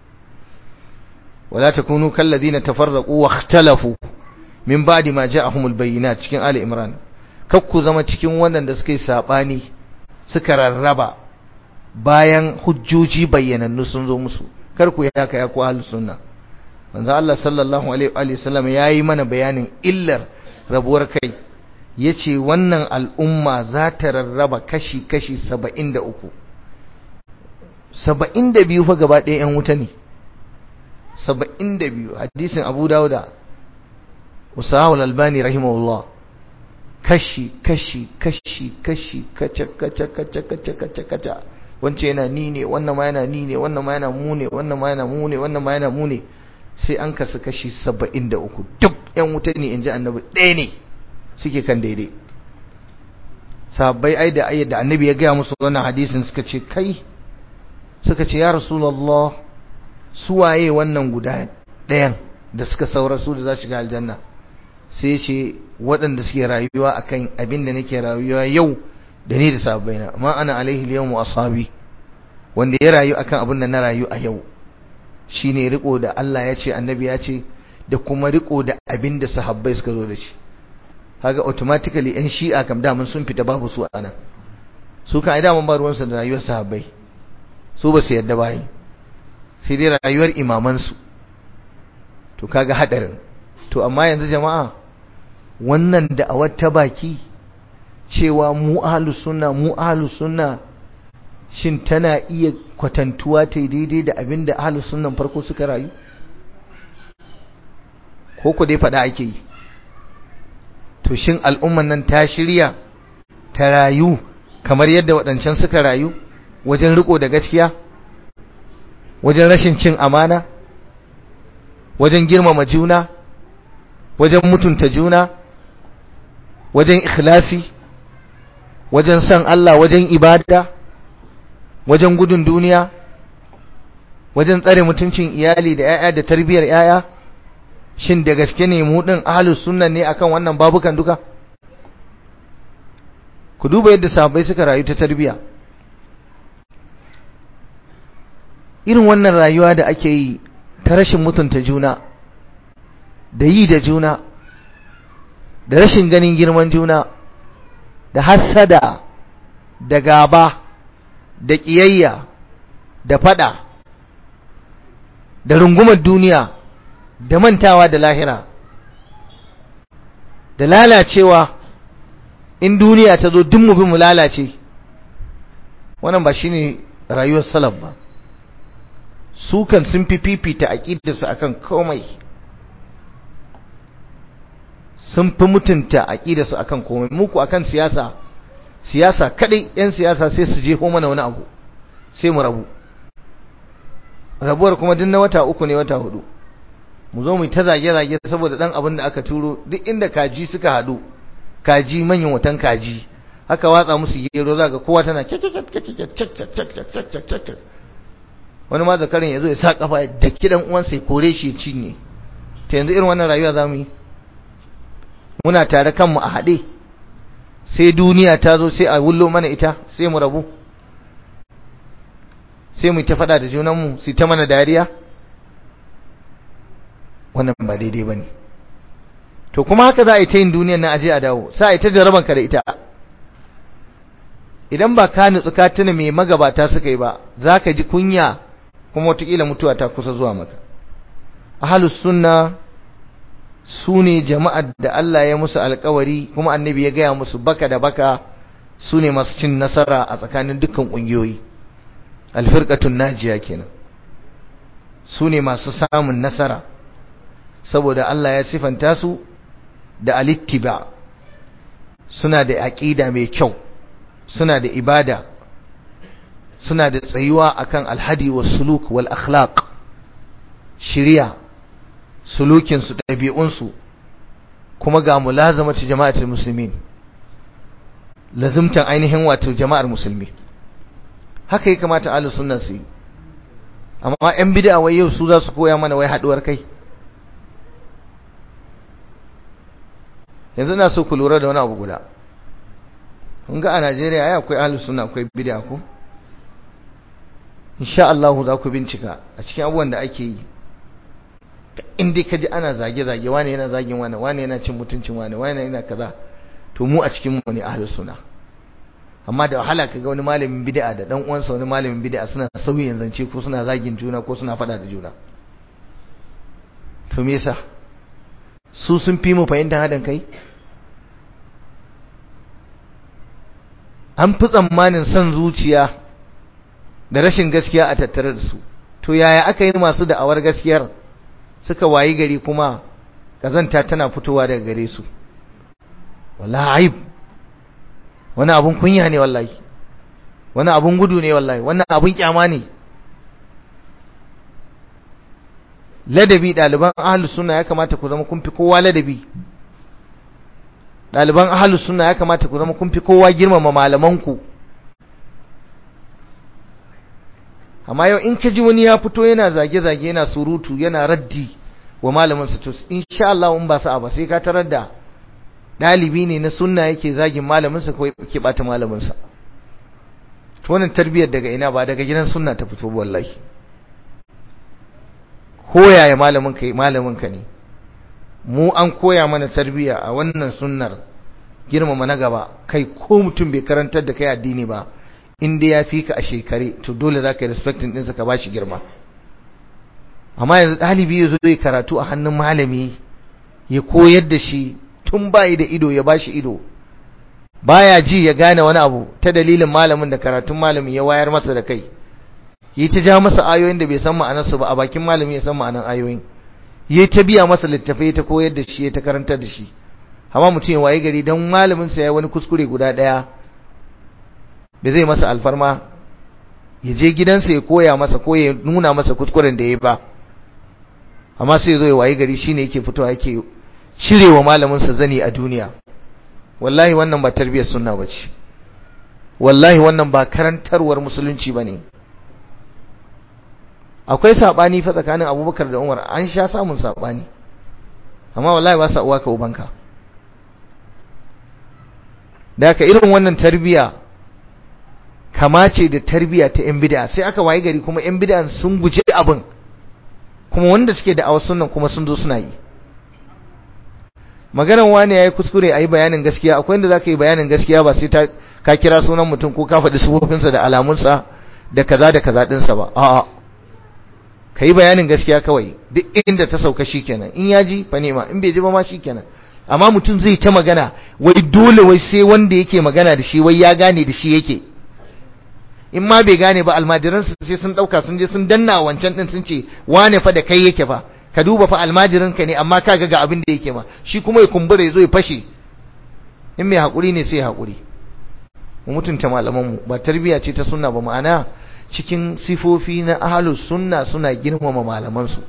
wala takunu kalladina tafarraqu wa ikhtalafu min ba'di ma ja'ahumul bayyinat cikin ali imran kakku zama cikin waɗanda suka yi sabani suka rarraba bayan hujjoji bayyanannu sun zo musu kar ku yaka ya ku ahlus sunna manzo Allah sallallahu alaihi wa sallam yayi mana bayanin illar rabuwar kai yace wannan al'umma za ta rarraba kashi kashi 73 72 fa gaba ɗaya yan wuta ne 72 hadisin Abu Dawuda Usahul Albani rahimahullah kashi kashi kashi kashi kaca kaca kaca kaca kaca kaca wance yana ni ne wannan ma yana ni ne wannan ma yana mu ne wannan ma yana mu ne wannan ma yana mu ne sai an kasu kashi 73 duk yan wuta ne inji annabi ɗaya ne suke kan daidai sahabbai ai da ayyar da annabi ya gaya musu wannan hadisin suka ce kai suka ce ya rasulullah suwaye wannan guda ɗayan da suka saura su da za shiga aljanna sai ce waɗanda suke rayuwa akan abin da nake rayuwa yau da ni da sahabbaina amma ana alaihi yawmu ashabi wanda ya rayu akan abin da na rayu a yau shine riko da Allah ya ce annabi ya ce da kuma riko da abin da sahabbai suka zo da shi kaga automatically yan shi'a kam daman sun fita babu su anan su kan aida mun ba ruwan su da rayuwar sahabbai su ba su yadda bai sai dai rayuwar imaman su to kaga hadarin to amma yanzu jama'a wannan da a wata baki cewa mu ahlus sunna mu ahlus sunna shin tana iya kwatantuwa ta daidai da abin da ahlus sunnan farko suka rayu ko ku dai faɗa ake yi to shin al'umman nan ta shirya ta rayu kamar yadda waɗancan suka rayu wajen riko da gaskiya wajen rashin cin amana wajen girmama juna wajen mutunta juna wajen ikhlasi wajen san Allah wajen ibada wajen gudun duniya wajen tsare mutuncin iyali da 'ya'ya da tarbiyyar 'ya'ya shin da gaske ne mu din ahlus sunna ne akan wannan babukan duka ku duba yadda sahabbai suka rayu ta tarbiyya irin wannan rayuwa da ake yi ta rashin mutunta juna da yi da juna da rashin ganin girman juna da hassada da gaba da ƙiyayya da fada da rungumar duniya da mantawa da lahira da lalacewa in duniya ta zo duk mu bi mu lalace wannan ba shine rayuwar salaf ba su kan sun fi fifita aqidarsu akan komai sun fi mutunta aqidarsu akan komai muku akan siyasa siyasa kadai yan siyasa sai su je mana wani abu sai mu rabu rabuwar kuma duk na wata uku ne wata hudu mu zo mu ta zage-zage saboda dan abin da aka turo duk inda kaji suka hadu kaji manyan watan kaji haka watsa musu gero za ga kowa tana wani ma zakarin ya zo ya sa kafa da kidan uwansa ya kore shi ya cinye ta yanzu irin wannan rayuwa za mu yi muna tare kanmu a haɗe sai duniya ta zo sai a wullo mana ita sai mu rabu sai mu ta faɗa da junanmu su ta mana dariya wannan ba daidai ba ne to kuma haka za a yi ta yin duniyan na aje a dawo sa a yi ta jarabanka da ita idan ba ka nutsu ka tuna mai magabata suka yi ba za ka ji kunya kuma watakila mutuwa ta kusa zuwa maka ahalus sunna su ne jama'ar da Allah ya musu alkawari kuma annabi ya gaya musu baka da baka su ne masu cin nasara a tsakanin dukkan ƙungiyoyi alfirkatun najiya kenan su ne masu samun nasara saboda Allah ya sifanta su da alittiba suna da aƙida mai kyau suna da ibada suna da tsayuwa akan alhadi wa suluk wal akhlaq shiriya sulukinsu ɗabi'unsu kuma ga mulazamatu jama'atul muslimin lazimtan ainihin wato jama'ar musulmi haka ya kamata ahlus sunna su yi amma yan bid'a wai yau su za su koya mana wai haduwar kai yanzu ina so ku lura da wani abu guda kun ga a Najeriya ai akwai ahlus sunna akwai bid'a ko insha Allah za ku bincika a cikin abubuwan da ake yi in dai kaji ana zage zage wane yana zagin wane wane yana cin mutuncin wane wane yana kaza to mu a cikin mu ne ahlus sunna amma da wahala kaga wani malamin bid'a da dan uwansa wani malamin bid'a suna sauyin zance ko suna zagin juna ko suna fada da juna to me yasa su sun fi mu fahimtar hadan kai an fi tsammanin son zuciya da rashin gaskiya a tattare da su to yaya aka yi masu da'awar gaskiyar suka wayi gari kuma kazanta tana fitowa daga gare su wallahi aib wani abun kunya ne wallahi wani abun gudu ne wallahi wannan abun kyama ne ladabi ɗaliban ahlus sunna ya kamata ku zama kun fi kowa ladabi ɗaliban ahalus sunna ya kamata ku zama kun fi kowa girmama malamanku amma yau in ka ji wani ya fito yana zage-zage yana surutu yana raddi wa malamin sa to insha Allah in ba sa'a ba sai ka tarar da dalibi ne na sunna yake zagin malamin sa ko yake bata malamin sa to wannan tarbiyar daga ina ba daga gidan sunna ta fito wallahi koyaya malamin ka malamin ka ne mu an koya mana tarbiya a wannan sunnar girmama na gaba kai ko mutum bai karantar da kai addini ba inda ya fi ka a shekare to dole za ka yi respectin ɗinsa ka ba shi girma amma yanzu ɗalibi ya zo ya karatu a hannun malami ya koyar da shi tun bayi da ido ya ba shi ido baya ji ya gane wani abu ta dalilin malamin da karatun malamin ya wayar masa da kai yi ta ja masa ayoyin da bai san ma'anarsu ba a bakin malami ya san ma'anar ayoyin yi ta biya masa littafai ta koyar da shi ya ta karantar da shi amma mutum ya waye gari don malamin sa ya wani kuskure guda ɗaya da zai masa alfarma ya je gidansa ya koya masa ko ya nuna masa kuskuren da ya ba amma sai zo ya waye gari shine yake fitowa yake cirewa malamin sa zani a duniya wallahi wannan ba tarbiyyar sunna bace wallahi wannan ba karantarwar musulunci bane akwai sabani fa tsakanin Abubakar da Umar an sha samun sabani amma wallahi ba sa uwa ka ubanka da ka irin wannan tarbiya kama ce da tarbiya ta yan bid'a sai aka waye gari kuma yan bid'an sun guje abin kuma wanda suke da awasun nan kuma sun zo suna yi maganar wani yayi kuskure ayi bayanin gaskiya akwai inda zaka yi bayanin gaskiya ba sai ta ka kira sunan mutum ko ka faɗi sufofinsa da alamunsa da kaza da kaza ɗinsa ba a'a ka yi bayanin gaskiya kawai duk inda ta sauka shikenan in ya ji fa nema in bai ji ba ma shikenan amma mutum zai ta magana wai dole wai sai wanda yake magana da shi wai ya gane da shi yake in ma bai gane ba almajiransu sai sun dauka sun je sun danna wancan din sun ce wane fa da kai yake fa ka duba fa almajirinka ne amma kaga ga abin da yake ma shi kuma ya kumbura ya zo ya fashe in mai hakuri ne sai hakuri mu mutunta malaman mu ba tarbiya ce ta sunna ba ma'ana cikin sifofi na ahlus sunna suna girmama malaman su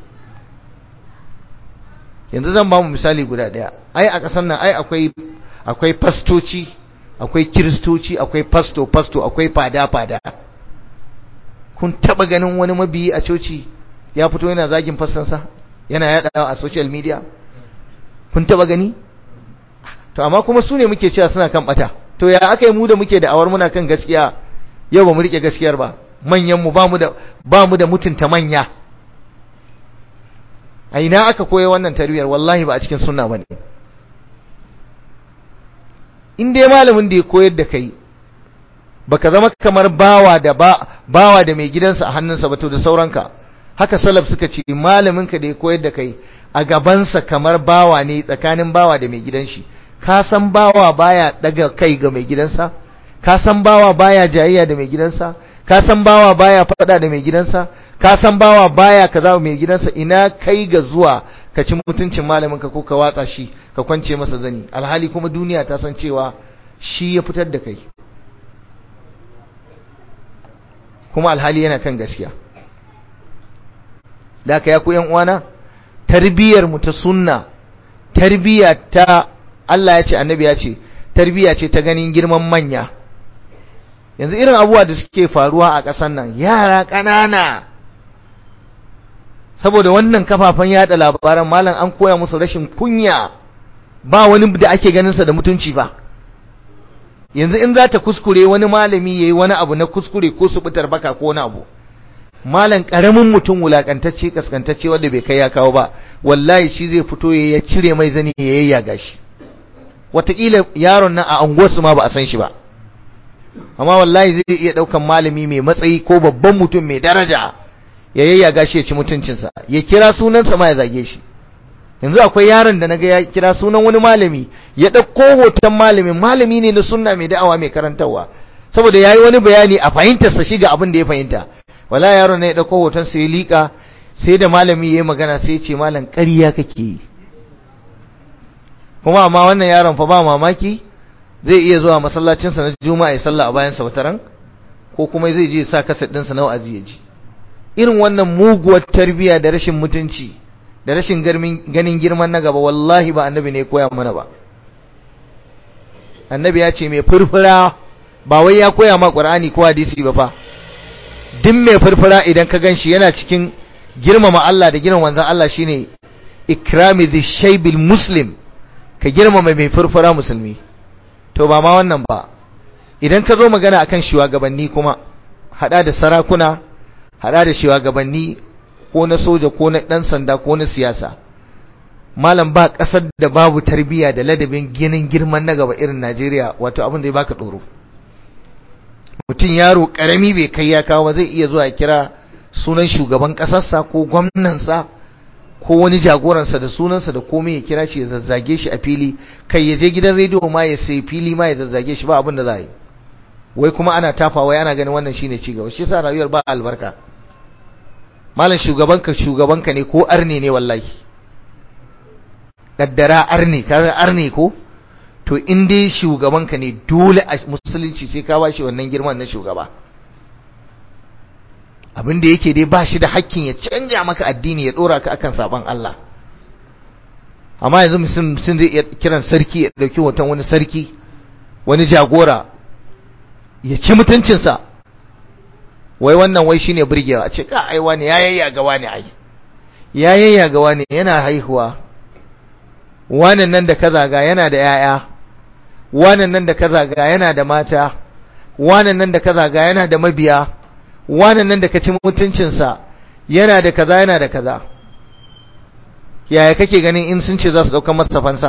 yanzu zan ba mu misali guda daya ai a kasan nan ai akwai akwai fastoci akwai kiristoci akwai pasto pasto akwai fada fada kun taba ganin wani mabiyi a coci ya fito yana zagin fastansa yana yada a social media kun taba gani to amma kuma su ne muke cewa suna kan bata to ya aka yi mu da muke da awar muna kan gaskiya yau ba mu rike gaskiyar ba manyan mu ba mu da ba mu da mutunta manya a ina aka koya wannan tarbiyyar wallahi ba a cikin sunna bane in dai malamin da ya koyar da kai baka zama kamar bawa da ba bawa da mai gidansa a hannunsa ba to da sauranka haka salaf suka ce malamin ka da ya koyar da kai a gabansa kamar bawa ne tsakanin bawa da mai gidan shi ka san bawa baya daga kai ga mai gidansa ka san bawa baya jayayya da mai gidansa ka san bawa baya fada da mai gidansa ka san bawa baya kaza mai gidansa ina kai ga zuwa ka ci mutuncin malamin ka ko ka watsa shi ka kwance masa zani alhali kuma duniya ta san cewa shi ya fitar da kai kuma alhali yana kan gaskiya da ka ya ku yan uwana tarbiyar mu ta sunna tarbiya ta Allah ya ce annabi ya ce tarbiya ce ta ganin girman manya yanzu irin abubuwa da suke faruwa a ƙasar nan yara ƙanana saboda wannan kafafen yada labaran malam an koya musu rashin kunya ba wani da ake ganinsa da mutunci ba yanzu in za ta kuskure wani malami ya yi wani abu na kuskure ko su bitar baka ko wani abu malam ƙaramin mutum wulaƙantacce kaskantacce wanda bai kai ya kawo ba wallahi shi zai fito ya cire mai zani ya yayyaga shi wataƙila yaron nan a anguwarsu ma ba a san shi ba amma wallahi zai iya ɗaukan malami mai matsayi ko babban mutum mai daraja ya yayyaga shi ya ci mutuncinsa ya kira sunansa ma ya zage shi yanzu akwai yaron da naga ya kira sunan wani malami ya ɗauko hoton malamin malami ne na sunna mai da'awa mai karantarwa saboda yayi wani bayani a fahimtarsa shi ga abin da ya fahimta wala yaron ne ya ɗauko hoton sa ya liƙa sai da malami ya yi magana sai ya ce malam ƙarya kake yi kuma amma wannan yaron fa ba mamaki zai iya zuwa masallacinsa na juma'a ya sallah a bayansa wataran ko kuma zai je sa kaset ɗinsa na wa'azi ya ji irin wannan muguwar tarbiya da rashin mutunci da rashin ganin girman na gaba wallahi ba annabi ne koya mana ba annabi ya ce mai furfura ba wai ya koya ma qur'ani ko hadisi ba fa duk mai furfura idan ka ganshi yana cikin girmama Allah da girmama manzon Allah shine ikrami dhi shaybil muslim ka girmama mai furfura musulmi to ba ma wannan ba idan ka zo magana akan shugabanni kuma hada da sarakuna hada da shugabanni ko na soja ko na dan sanda ko na siyasa malam ba kasar da babu tarbiyya da ladabin ginin girman na gaba irin Najeriya wato abin da ya baka tsoro mutum yaro karami bai kai ya kawo zai iya zuwa kira sunan shugaban kasarsa ko gwamnansa ko wani jagoransa da sunansa da komai ya kira shi ya zazzage shi a fili kai ya je gidan rediyo ma ya sai fili ma ya zazzage shi ba abin da za yi wai kuma ana tafawa yana ganin wannan shine ci gaba shi yasa rayuwar ba albarka malam shugabanka shugabanka ne ko arne ne wallahi kaddara arne kaga arne ko to in dai shugabanka ne dole a musulunci sai ka bashi wannan girman na shugaba abin da yake dai bashi da hakkin ya canja maka addini ya dora ka akan saban Allah amma yanzu mutum zai iya kiran sarki ya dauki hoton wani sarki wani jagora ya ci mutuncinsa wai wannan wai shine burgewa a ce ka ai wani ya yayya ga wani ai ya yayya ga wani yana haihuwa wannan nan da ka zaga yana da yaya wannan nan da ka zaga yana da mata wannan nan da ka zaga yana da mabiya wannan nan da ka ci mutuncinsa yana da kaza yana da kaza yaya kake ganin in sun ce za su ɗaukar masa fansa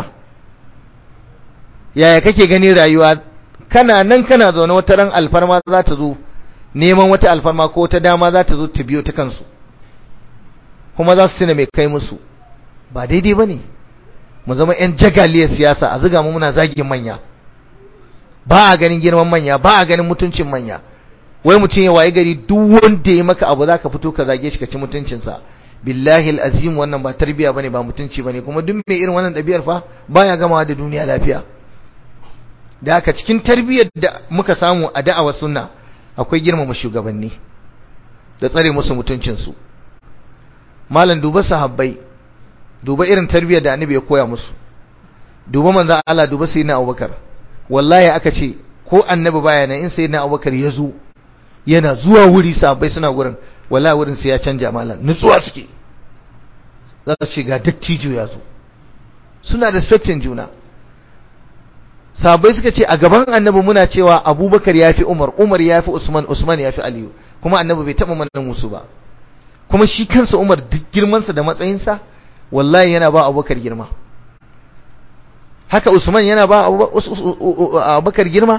yaya kake ganin rayuwa kana nan kana zaune wata ran alfarma za ta zo neman wata alfarma ko wata dama za ta zo ta biyo ta kansu kuma za su tuna mai kai musu ba daidai ba ne mu zama 'yan jagaliyar siyasa a ziga mu muna zagin manya ba a ganin girman manya ba a ganin mutuncin manya wai mutum ya waye gari duk wanda ya maka abu zaka fito ka zage shi ka ci mutuncinsa billahi alazim wannan ba tarbiya bane ba mutunci bane kuma duk mai irin wannan ɗabi'ar fa baya gamawa da duniya lafiya da haka cikin tarbiyyar da muka samu a da'awar sunna akwai girmama shugabanni da tsare musu mutuncinsu malam duba sahabbai duba irin tarbiyyar da annabi ya koya musu duba manzon Allah duba sayyidina Abubakar wallahi aka ce ko annabi baya nan in sayyidina Abubakar ya zo yana zuwa wuri sahabbai suna gurin wallahi wurin sai ya canja malam nutsuwa suke za su ce ga dattijo ya zo suna respecting juna sahabbai suka ce a gaban annabi muna cewa abubakar ya fi umar umar ya fi usman usman ya fi aliyu kuma annabi bai taɓa mana musu ba kuma shi kansa umar duk girmansa da matsayinsa wallahi yana ba abubakar girma haka usman yana ba abubakar girma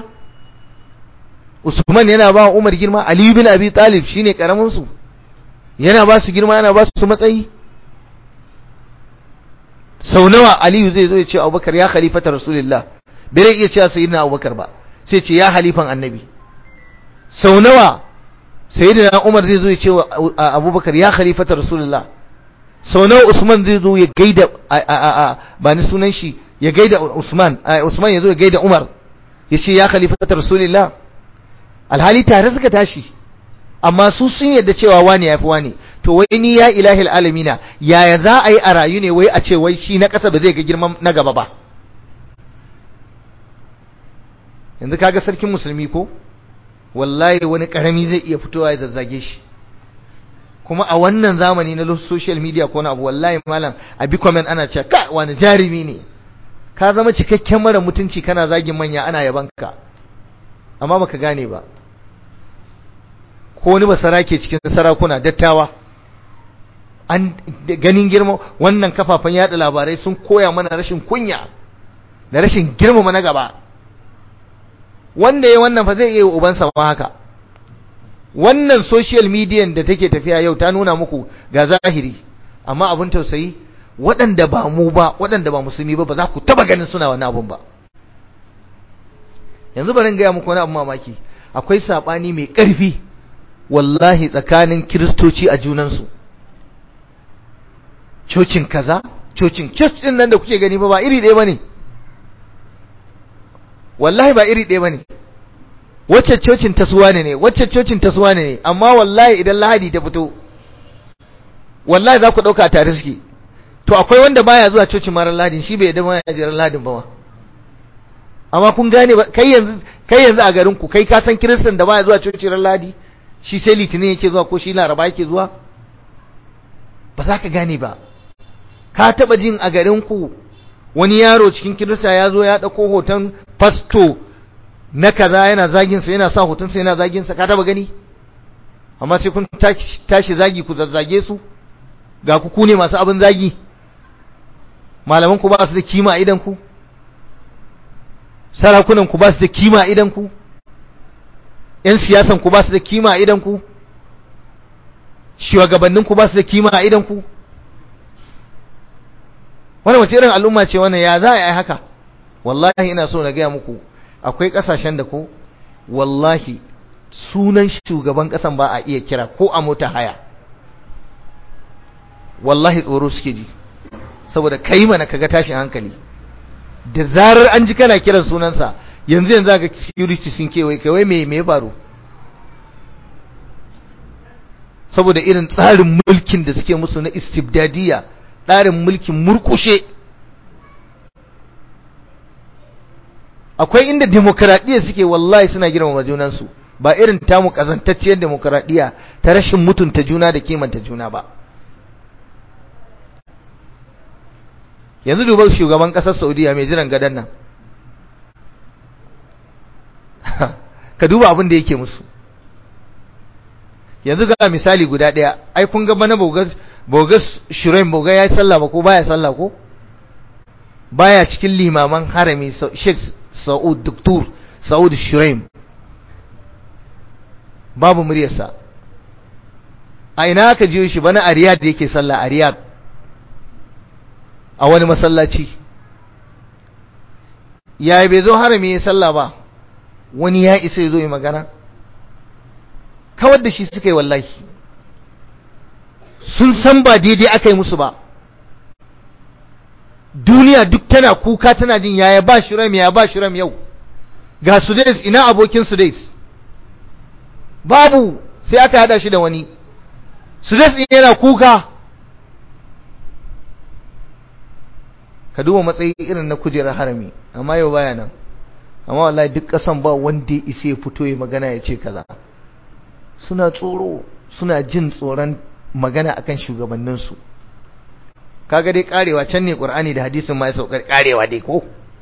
usman yana ba umar girma aliyu bin abi talib shine karamin su yana ba su girma yana ba su matsayi sau nawa aliyu zai zo ya ce abubakar ya khalifata rasulullah bai iya cewa sayyidina abubakar ba sai ce ya halifan annabi sau nawa sayyidina umar zai zo ya ce abubakar ya khalifata rasulullah sau nawa usman zai zo ya gaida ba ni sunan shi ya gaida usman usman ya zo ya gaida umar ya ce ya khalifata rasulullah alhali tare suka tashi amma su sun yadda cewa wani ya fi wani to wai ni ya ilahi alamina yaya za a yi a rayu ne wai a ce wai shi na ƙasa ba zai ga girman na gaba ba yanzu kaga sarkin musulmi ko wallahi wani karami zai iya fitowa ya zazzage shi kuma a wannan zamani na social media ko na abu wallahi malam a bi comment ana cewa ka wani jarumi ne ka zama cikakken mara mutunci kana zagin manya ana yabanka amma baka gane ba ko wani basara ke cikin sarakuna dattawa an ganin girma wannan kafafen yada labarai sun koya mana rashin kunya da rashin girmama na gaba wanda ya wannan fa zai iya ubansa ma haka wannan social media da take tafiya yau ta nuna muku ga zahiri amma abin tausayi waɗanda ba mu ba waɗanda ba musulmi ba ba za ku taba ganin suna wani abun ba yanzu bari gaya muku wani abu mamaki akwai saɓani mai ƙarfi wallahi tsakanin kiristoci a junansu cocin kaza cocin church din nan da kuke gani ba ba iri ɗaya bane wallahi ba iri ɗaya bane wacce cocin tasuwa ne ne wacce cocin tasuwa ne ne amma wallahi idan lahadi ta fito wallahi za ku ɗauka tare suke to akwai wanda baya zuwa cocin marar lahadin shi bai yadda ma ya jiran lahadin ba ma amma kun gane ba kai yanzu kai yanzu a garin ku kai ka san kiristan da baya zuwa cocin ran lahadi shi sai litinin yake zuwa ko shi laraba yake zuwa ba za ka gane ba ka taba jin a garin ku wani yaro cikin kirista ya zo ya dauko hoton pasto na kaza yana zagin sa yana sa hoton sa yana zagin sa ka taba gani amma sai kun tashi zagi ku zazzage su ga ku ku ne masu abin zagi malaman ku ba su da kima a idan ku sarakunan ku ba su da kima a idan ku yan siyasan ku ba su da kima a idan ku shugabannin ku ba su da kima a idan ku wannan wace irin al'umma ce wannan ya za a yi haka wallahi ina so na gaya muku akwai kasashen da ko wallahi sunan shugaban kasan ba a iya kira ko a mota haya wallahi tsoro suke ji saboda kai mana kaga tashin hankali da zarar an ji kana kiran sunansa yanzu yanzu ga security sun kewaye kai me me faru saboda irin tsarin mulkin da suke musu na istibdadiya tsarin mulkin murkushe akwai inda demokradiyya suke wallahi suna girmama junansu ba irin tamu kazantacciyar demokradiyya ta rashin mutunta juna da kimanta juna ba yanzu dubar shugaban kasar saudiya mai jiran gadon nan ka duba abin da yake musu yanzu ga misali guda ɗaya ai kun ga bana bogas shirin boga ya yi sallah ba ko baya sallah ko baya cikin limaman harami sheikh sa'ud doktor sa'ud shirin babu muryarsa a ina aka jiyo shi bana a riyad yake sallah a riyad a wani masallaci ya bai zo harami ya sallah ba wani ya isa ya zo yi magana kawar da shi suka yi wallahi sun san ba daidai aka yi musu ba duniya duk tana kuka tana jin yaya ba shiram ya ba shiram yau ga sudais ina abokin sudais babu sai aka hada shi da wani sudais ɗin yana kuka ka duba matsayi irin na kujerar harami amma yau baya nan amma wallahi duk kasan ba wanda ya isa ya fito ya magana ya ce kaza suna tsoro suna jin tsoron magana akan shugabanninsu kaga dai karewa can ne qur'ani da hadisin ma ya saukar karewa dai ko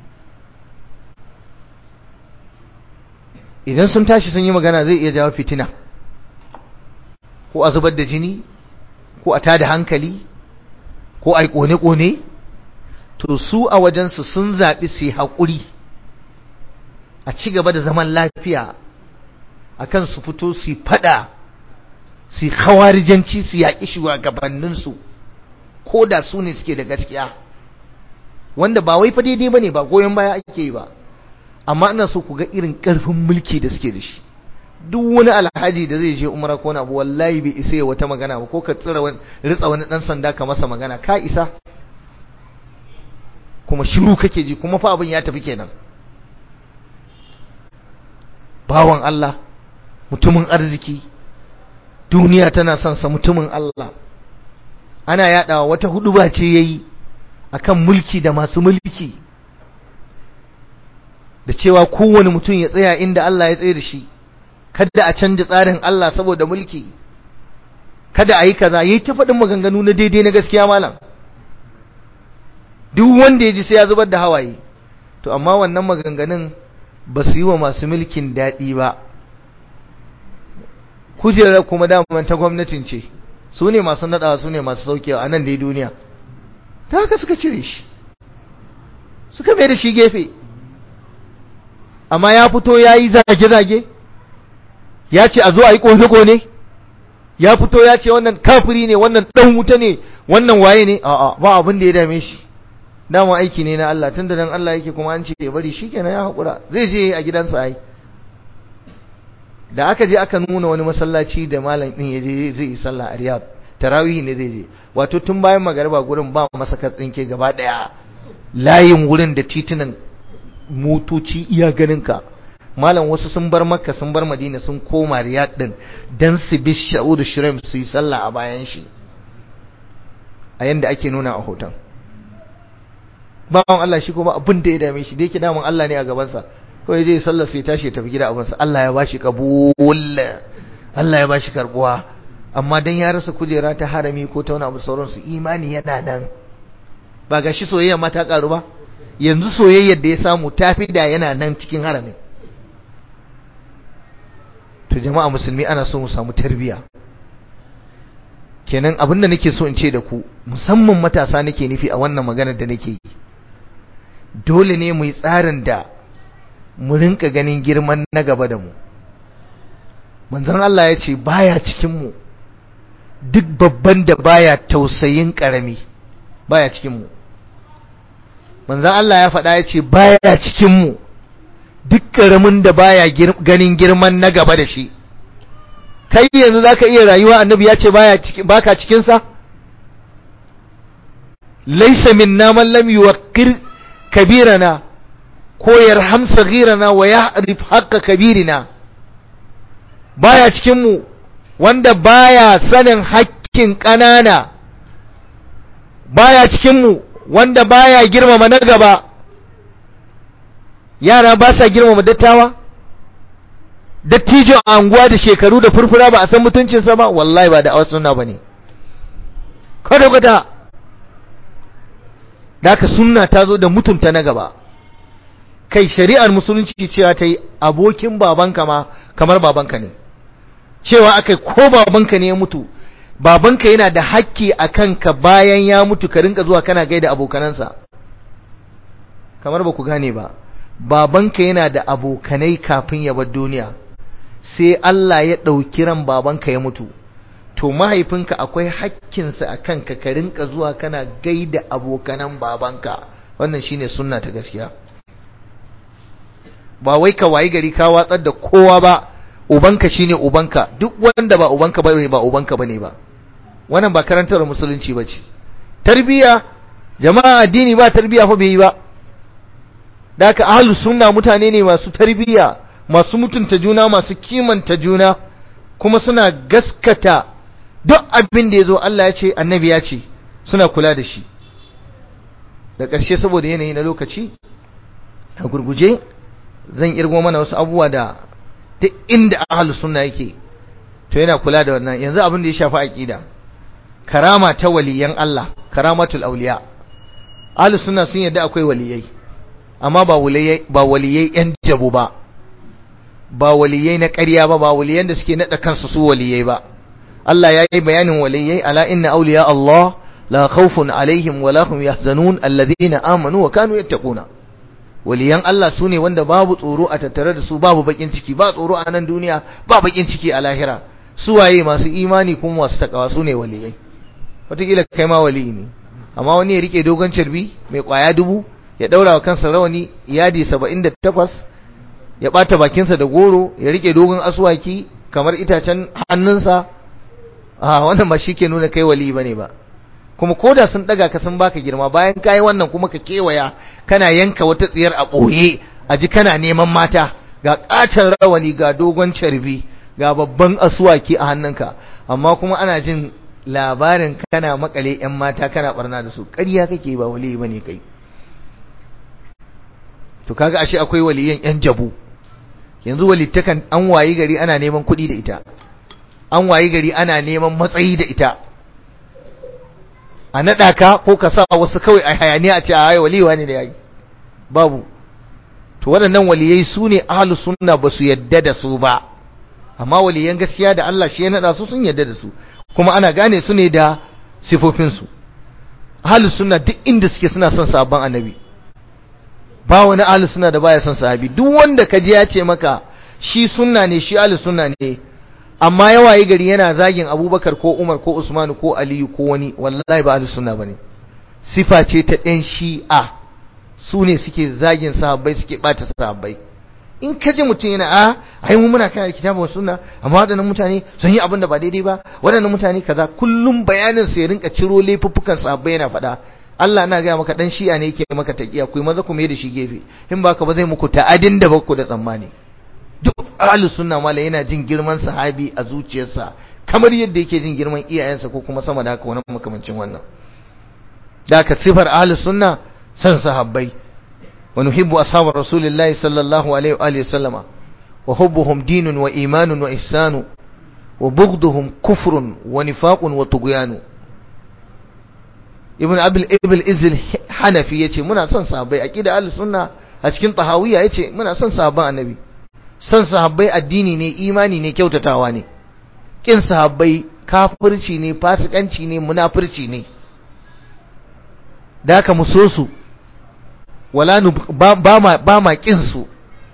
idan sun tashi sun yi magana zai iya jawo fitina ko a zubar da jini ko a tada hankali ko a yi kone-kone to su a wajensu sun zaɓi su yi haƙuri a ci gaba da zaman lafiya akan su fito su yi fada su yi hawarijanci su yaƙi shugabanninsu ko da su ne suke da gaskiya wanda ba wai fa daidai ba ne ba goyon baya ake yi ba amma ina so ku ga irin ƙarfin mulki da suke da shi duk wani alhaji da zai je umara ko abu wallahi bai isa ya wata magana ba ko ka tsira wani ritsa wani dan sanda ka masa magana ka isa kuma shiru kake ji kuma fa abin ya tafi kenan bawan Allah mutumin arziki duniya tana son sa mutumin Allah ana yadawa wata huduba ce yayi akan mulki da masu mulki da cewa kowane mutum ya tsaya inda Allah ya tsaye da shi kada a canja tsarin Allah saboda mulki kada a yi kaza yayi ta faɗin maganganu na daidai na gaskiya malam duk wanda ya ji sai ya zubar da hawaye to amma wannan maganganun ba su yi wa masu mulkin daɗi ba kujerar kuma daman ta gwamnatin ce su ne masu naɗawa su ne masu saukewa a nan dai duniya ta haka suka cire shi suka mai da shi gefe amma ya fito ya yi zage-zage ya ce a zo a yi ƙone-ƙone ya fito ya ce wannan kafiri ne wannan ɗan wuta ne wannan waye ne a'a ba abin da ya dame shi dama aiki ne na Allah tunda dan Allah yake kuma an ce ya bari shikenan ya hakura zai je a gidansa ai da aka je aka nuna wani masallaci da malam din ya je zai yi sallah a Riyadh tarawih ne zai je wato tun bayan magariba gurin ba masa katsinke gaba daya layin wurin da titunan motoci iya ganin ka malam wasu sun bar makka sun bar madina sun koma Riyadh din dan su bi sha'udu shirim su yi sallah a bayan shi a yanda ake nuna a hoton bawan Allah shi kuma abin da ya dame shi da yake damun Allah ne a gabansa kawai zai sallar sai tashi ya tafi gida abinsa Allah ya bashi kabul Allah ya bashi karbuwa amma dan ya rasa kujera ta harami ko ta wani abu sauransu imani yana nan ba ga shi soyayya ma ta karu ba yanzu soyayyar da ya samu ta fi da yana nan cikin haramin to jama'a musulmi ana so mu samu tarbiya kenan abin da nake so in ce da ku musamman matasa nake nufi a wannan maganar da nake yi dole ne mu yi tsarin da mu rinka ganin girman na gaba da mu manzon Allah ya ce baya cikin mu duk babban da baya tausayin karami baya cikin mu manzon Allah ya faɗa ya ce baya cikin mu duk karamin da baya ganin girman na gaba da shi kai yanzu zaka iya rayuwa annabi ya ce baya baka cikin sa laysa minna man lam yuwaqqir kabirana ko yarham saghirana wa ya'rif haqqa kabirina baya cikin mu wanda baya sanin hakkin kanana baya cikin mu wanda baya girmama na gaba yara ba sa girmama dattawa dattijon anguwa da shekaru da furfura ba a san mutuncinsa ba wallahi ba da awa sunna ba ne kwata-kwata da aka sunna ta zo da mutunta na gaba kai shari'ar musulunci cewa ta yi abokin babanka ma kamar babanka ne cewa aka ko babanka ne ya mutu babanka yana da hakki a kanka bayan ya mutu ka rinka zuwa kana gaida abokanansa kamar ba ku gane ba babanka yana da abokanai kafin ya bar duniya sai Allah ya ɗauki ran babanka ya mutu to mahaifinka akwai hakkinsa a kanka ka rinka zuwa kana gaida abokanan babanka wannan shine sunna ta gaskiya ba wai ka wayi gari ka watsar da kowa ba ubanka shine ubanka duk wanda ba ubanka bane ba ubanka bane ba wannan ba karantar musulunci bace tarbiya jama'a addini ba tarbiya fa bai yi ba da haka ahlus sunna mutane ne masu tarbiya masu mutunta juna masu kimanta juna kuma suna gaskata duk abin da ya zo Allah ya ce annabi ya ce suna kula da shi da ƙarshe saboda yanayi na lokaci a gurguje zan irgo mana wasu abubuwa da ta inda ahlus sunna yake to yana kula da wannan yanzu abin da ya shafi aqida karama ta waliyan Allah karamatul auliya ahlus sunna sun yadda akwai waliyai amma ba waliyai ba waliyai yan jabu ba ba waliyai na ƙarya ba ba waliyan da suke nada kansu su waliyai ba Allah ya yi bayanin waliyai ala inna awliya Allah la khawfun alaihim wa la hum yahzanun alladhina amanu wa kanu yattaquna waliyan Allah su ne wanda babu tsoro a tattare da su babu bakin ciki ba tsoro a nan duniya ba bakin ciki a lahira su waye masu imani kuma masu takawa su ne waliyai wataƙila kai ma waliyi ne amma wani ya rike dogon carbi mai kwaya dubu ya daura wa kansa rawani yadi saba'in da takwas ya ɓata bakinsa da goro ya rike dogon aswaki kamar itacen hannunsa a wannan ba shi ke nuna kai waliyi bane ba kuma koda sun daga ka sun baka girma bayan kai wannan kuma ka kewaya kana yanka wata tsiyar a boye a ji kana neman mata ga katon rawani ga dogon carbi ga babban asuwaki a hannunka amma kuma ana jin labarin kana makale yan mata kana barna da su ƙarya kake ba wali bane kai to kaga ashe akwai waliyan yan jabu yanzu walittakan an wayi gari ana neman kuɗi da ita an wayi gari ana neman matsayi da ita a naɗa ka ko ka sa wasu kawai a hayaniya a ce a haye waliwa ne da yayi babu to waɗannan waliyai su ne ahlus sunna ba su yadda da su ba amma waliyan gaskiya da Allah shi ya naɗa su sun yadda da su kuma ana gane su ne da sifofin su ahlus sunna duk inda suke suna son sabon annabi ba wani ahlus sunna da baya son sahabi duk wanda ka ji ya ce maka shi sunna ne shi ahlus sunna ne amma yawa yi gari yana zagin abubakar ko umar ko usmanu ko aliyu ko wani wallahi ba ahlus sunna bane sifa ce ta ɗan shi'a su ne suke zagin sahabbai suke bata sahabbai in ka ji mutum yana a ai mu muna kan kitabu wa sunna amma waɗannan mutane sun yi abin da ba daidai ba waɗannan mutane kaza kullum bayanin su ya rinka ciro laifuffukan sahabbai yana faɗa Allah na gaya maka dan shi'a ne yake maka taqiya ku maza ku mai da shi gefe in baka ba zai muku ta'adin da bakku da tsammani duk ahlus sunna mala yana jin girman sahabi a zuciyarsa kamar yadda yake jin girman iyayensa ko kuma sama da haka wani makamancin wannan da ka sifar ahlus sunna san sahabbai wa nuhibbu ashabar rasulillahi sallallahu alaihi wa alihi sallama wa hubbuhum dinun wa imanun wa ihsanu wa bughduhum kufrun wa nifaqun wa tughyanu ibn abul ibn izil hanafi yace muna son sahabbai aqida ahlus sunna a cikin tahawiyya yace muna son sahabban annabi son sahabbai addini ne imani ne kyautatawa ne kin sahabbai kafirci ne fasikanci ne munafirci ne da haka mu so su wala ba ma ba ma kin su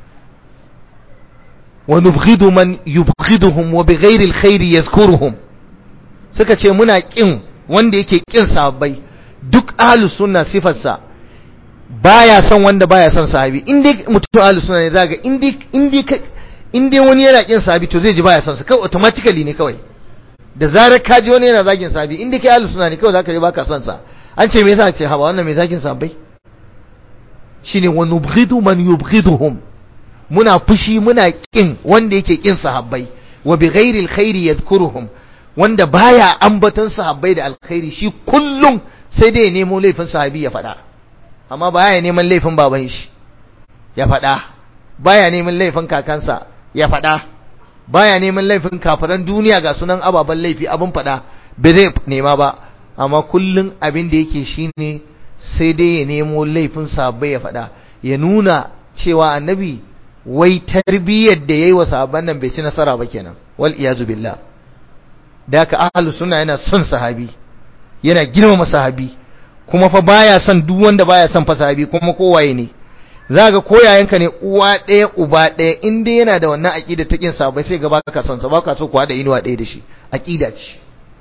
wa nubghidu man yubghiduhum wa bighairi alkhairi yazkuruhum suka ce muna kin wanda yake kin sahabbai duk ahlus sunna sifarsa baya son wanda baya son sahabi in dai mutum ahlus sunna ne zaga in dai in dai in dai wani yana kin sahabi to zai ji baya son sa kawai automatically ne kawai da zarar ka ji wani yana zagin sahabi in dai kai ahlus sunna ne kawai zaka ji baka son sa an ce me yasa ce haba wannan me zagin sahabbai shine wa nubghidu man yubghiduhum muna fushi muna kin wanda yake kin sahabbai wa bi ghairi alkhairi yadhkuruhum wanda baya ambaton sahabbai da alkhairi shi kullum sai dai ya nemo laifin sahabi ya faɗa amma baya neman laifin baban shi ya faɗa baya neman laifin kakansa ya faɗa baya neman laifin kafiran duniya ga sunan ababen laifi abin faɗa bai zai nema ba amma kullum abin da yake shine sai dai ya nemo laifin sahabbai ya faɗa ya nuna cewa annabi wai tarbiyyar da yayi wa sahabban nan bai ci nasara ba kenan wal iyazu billah da haka ahlus sunna yana son sahabi yana girmama sahabi kuma fa baya son duk wanda baya son fa sahabi kuma kowaye ne zaka koyayenka ne uwa ɗaya uba ɗaya in dai yana da wannan aqida ta kin sahabbai sai ga baka son sa baka so kuwa da inuwa ɗaya da shi aqida ce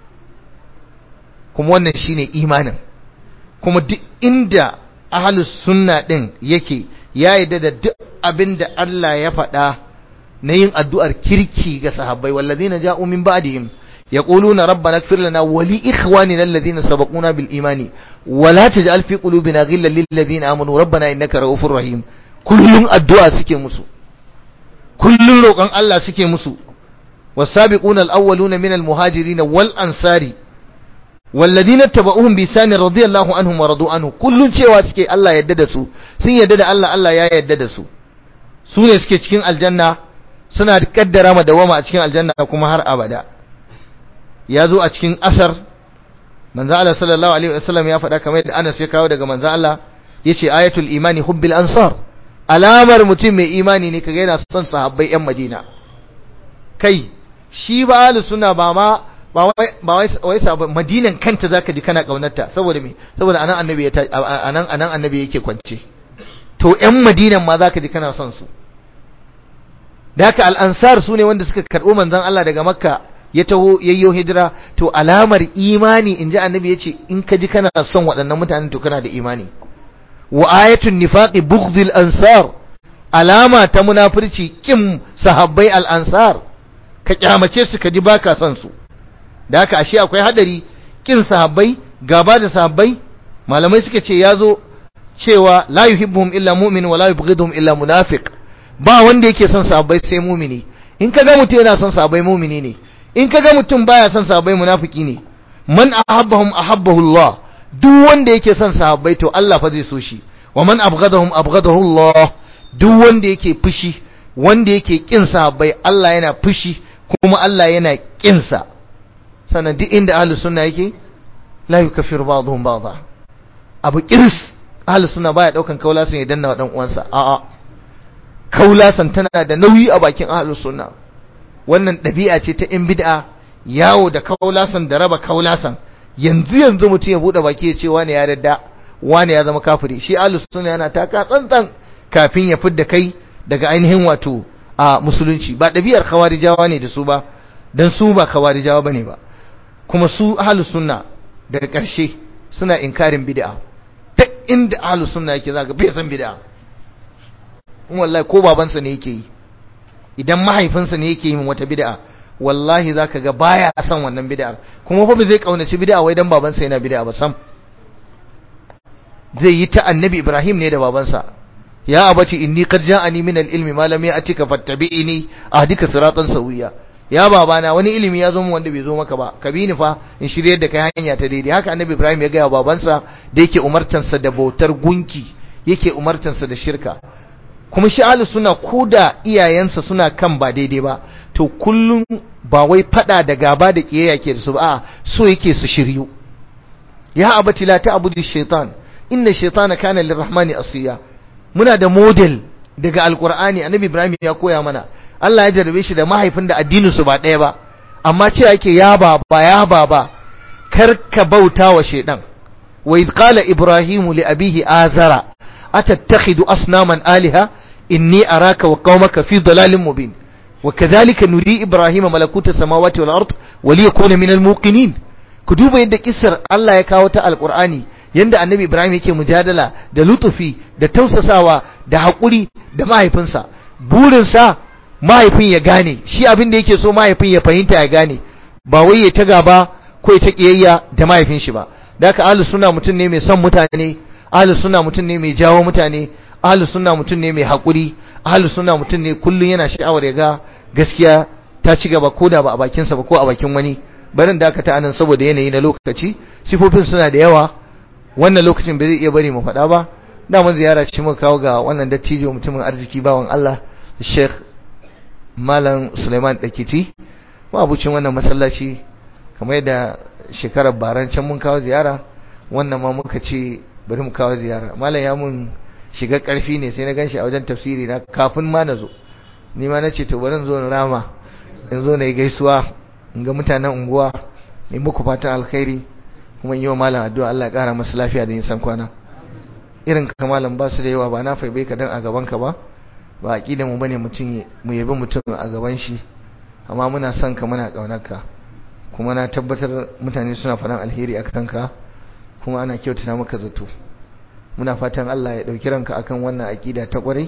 kuma wannan shine imanin kuma duk inda ahlus sunna din yake ya yarda da duk abin da Allah ya faɗa na yin addu'ar kirki ga sahabbai wallazina ja'u min ba'dihim yaquluna rabbana ighfir lana wa li ikhwanina alladhina sabaquna bil imani wa la taj'al fi qulubina ghillan lil ladzina amanu rabbana innaka ra'ufur rahim kullun addu'a suke musu kullun roƙon Allah suke musu was-sabiquna al-awwaluna min al-muhajirin wal ansari والذين اتبعوهم بإحسان رضي الله عنهم ورضوا عنه kullun cewa suke Allah yadda da su sun yadda da Allah Allah ya yadda da su su ne suke cikin aljanna suna kaddara ma dawama a cikin aljanna kuma har abada ya zo a cikin asar manzo Allah sallallahu alaihi wasallam ya faɗa kamar yadda Anas ya kawo daga manzo Allah yace ayatul imani hubbil ansar alamar mutum mai imani ne kaga yana son sahabbai yan Madina kai shi ba ahlus sunna ba ma ba wai wai sabon madinan kanta zaka ji kana kaunarta saboda me saboda anan annabi ya anan anan annabi yake kwance to ƴan madinan ma zaka ji kana son su da haka al-ansar sune wanda suka karbo manzon Allah daga makka ya taho yayyo hijira to alamar imani inji annabi yace in ka ji kana son waɗannan mutanen to kana da imani wa ayatun nifaqi bughdil ansar alama ta munafirci kin sahabbai al-ansar ka kyamace su ka ji baka son su da haka ashe akwai hadari kin sahabbai gaba da sahabbai malamai suka ce yazo cewa la yuhibbuhum illa mu'min wa la yubghiduhum illa munafiq ba wanda yake son sahabbai sai mu'mini in kaga mutum yana son sahabbai mu'mini ne in kaga mutum baya son sahabbai munafiki ne man ahabbahum ahabbahu Allah duk wanda yake son sahabbai to Allah fa zai so shi wa man abghadahum abghadahu Allah duk wanda yake fushi wanda yake kin sahabbai Allah yana fushi kuma Allah yana kin sa sannan duk inda ahlus sunna yake la yukaffiru ba'dhum ba'dha abu kirs ahlus sunna baya daukan kaulasan ya danna wa dan uwansa a'a kaulasan tana da nauyi a bakin ahlus sunna wannan dabi'a ce ta in bid'a yawo da kaulasan da raba kaulasan yanzu yanzu mutum ya bude baki ya ce wani ya dadda wani ya zama kafiri shi ahlus sunna yana taka tsantsan kafin ya fidda kai daga ainihin wato a musulunci ba dabi'ar khawarijawa ne da su ba dan su ba khawarijawa bane ba kuma su ahlus sunna daga ƙarshe suna inkarin bid'a ta inda ahlus sunna yake zaka bai san bid'a kuma wallahi ko babansa ne yake yi idan mahaifinsa ne yake yin wata bid'a wallahi zaka ga baya son wannan bid'ar kuma fa bai zai kaunaci bid'a wai dan babansa yana bid'a ba sam zai yi ta annabi Ibrahim ne da babansa ya abati inni qad ja'ani min al-ilmi ma lam ya'tika fattabi'ini ahdika siratan sawiya ya babana wani ilimi ya zo mu wanda bai zo maka ba ka bi ni fa in shirye da kai hanya ta daidai haka annabi Ibrahim ya ga babansa da yake umartansa da bautar gunki yake umartansa da shirka kuma shi ahlus sunna koda iyayensa suna kan ba daidai ba to kullum ba wai fada da gaba da kiyayya ke da su ba so yake su shiryu ya abati la ta'budu shaitan inna shaitana kana lirrahmani asiya muna da model daga alqur'ani annabi ibrahim ya koya mana Allah ya jarrabe shi da mahaifin da addinin su ba ɗaya ba amma ce yake ya baba ya baba kar ka bauta wa shaitan wa iz qala ibrahim li abihi azara atattakhidu asnaman aliha inni araka wa qaumaka fi dalalin mubin وكذلك نري إبراهيم ملكوت السماوات والأرض وليكون من الموقنين كتوبة يد كسر الله يكاوتا القرآن yanda annabi Ibrahim yake mujadala da lutufi da tausasawa da haƙuri da mahaifinsa burinsa mahaifin ya gane shi abin da yake so mahaifin ya fahimta ya gane ba wai ya ta gaba ko ya ta kiyayya da mahaifin shi ba da haka ahlus sunna mutum ne mai son mutane ahlus sunna mutum ne mai jawo mutane ahlus sunna mutum ne mai haƙuri ahlus sunna mutum ne kullun yana sha'awar ya ga gaskiya ta ci gaba ko da ba a bakin sa ba ko a bakin wani barin da aka ta anan saboda yanayi na lokaci sifofin suna da yawa wannan lokacin ba zai iya bari mu faɗa ba da mun ziyara ci muka kawo ga wannan dattijo mutumin arziki bawan Allah Sheikh Malam Suleiman Dakiti abucin wannan masallaci kamar yadda shekarar baran can mun kawo ziyara wannan ma muka ce bari mu kawo ziyara malam ya mun shiga karfi ne sai na ganshi a wajen tafsiri na kafin ma na zo ni ma na ce to bari zo in rama in zo na yi gaisuwa in ga mutanen unguwa in muku fatan alkhairi kuma in yi wa malam addu'a Allah ya kara masa lafiya da nisan kwana irin ka malam ba su da yawa ba na faibai ka dan a gaban ka ba ba aqida mu bane mutum mu yabi mutum a gaban shi amma muna son ka muna kaunar ka kuma na tabbatar mutane suna faɗan alheri a kanka kuma ana kyautata maka zato muna fatan Allah ya ɗauki ranka akan wannan aƙida ta ƙwarai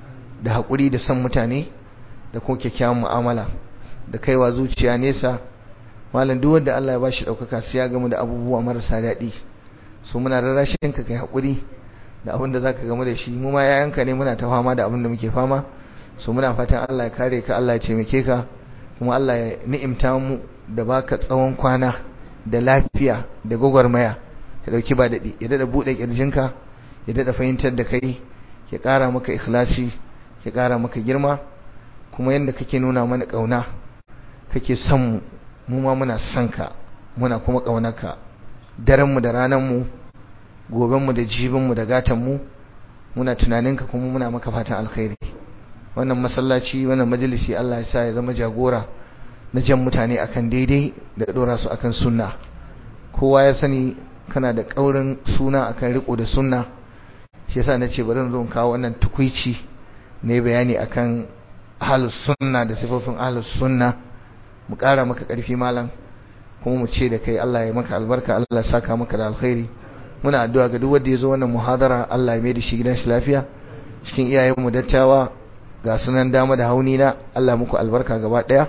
da haƙuri da son mutane da kuma kyakkyawan mu'amala da kaiwa zuciya nesa malam duk wanda Allah ya bashi ɗaukaka sai ya gamu da abubuwa marasa daɗi so muna rarrashin ka kai haƙuri da abin da zaka gamu da shi mu ma yayanka ne muna ta fama da abin da muke fama so muna fatan Allah ya kare ka Allah ya taimake ka kuma Allah ya ni'imta mu da baka tsawon kwana da lafiya da gwagwarmaya ka dauki ba daɗi ya daɗa buɗe ƙirjinka ya daɗa fahimtar da kai ya ƙara maka ikhlasi ya ƙara maka girma kuma yadda kake nuna mana ƙauna kake son mu mu ma muna son ka muna kuma ƙaunarka daren mu da ranar mu goben mu da jibin mu da gatan mu muna tunaninka kuma muna maka fatan alkhairi wannan masallaci wannan majalisi Allah ya sa ya zama jagora na jan mutane akan daidai da dora su akan sunna kowa ya sani kana da kaurin suna akan riko da sunna shi yasa nace bari zo kawo wannan tukuici ne bayani akan ahlus sunna da sifofin ahlus sunna mu kara maka karfi malam kuma mu ce da kai Allah ya maka albarka Allah ya saka maka da alkhairi muna addu'a ga duk wanda ya zo wannan muhadara Allah ya mai da shi gidan shi lafiya cikin iyayenmu dattawa ga sunan dama da hauni na Allah muku albarka gaba daya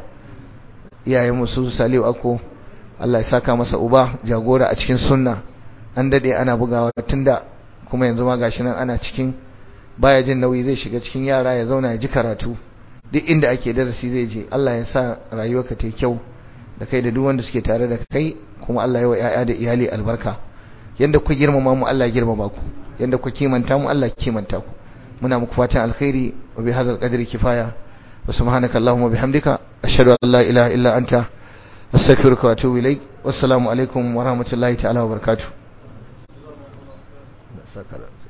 iyayenmu su Saliu Akko Allah ya saka masa uba jagora a cikin sunna an dade ana bugawa tunda kuma yanzu ma gashi nan ana cikin baya jin nauyi zai shiga cikin yara ya zauna ya ji karatu duk inda ake darasi zai je Allah ya sa rayuwarka ta kyau da kai da duk wanda suke tare da kai kuma Allah ya wa ƴaƴa da iyali albarka yanda ku girmama mu Allah ya girmama ku yanda ku kimanta mu Allah ya kimanta ku muna muku fatan alkhairi wa bi hadzal qadri kifaya wa subhanaka allahumma bihamdika ashhadu an la ilaha illa anta astaghfiruka wa atubu ilaik wassalamu alaikum wa rahmatullahi ta'ala wa barakatuh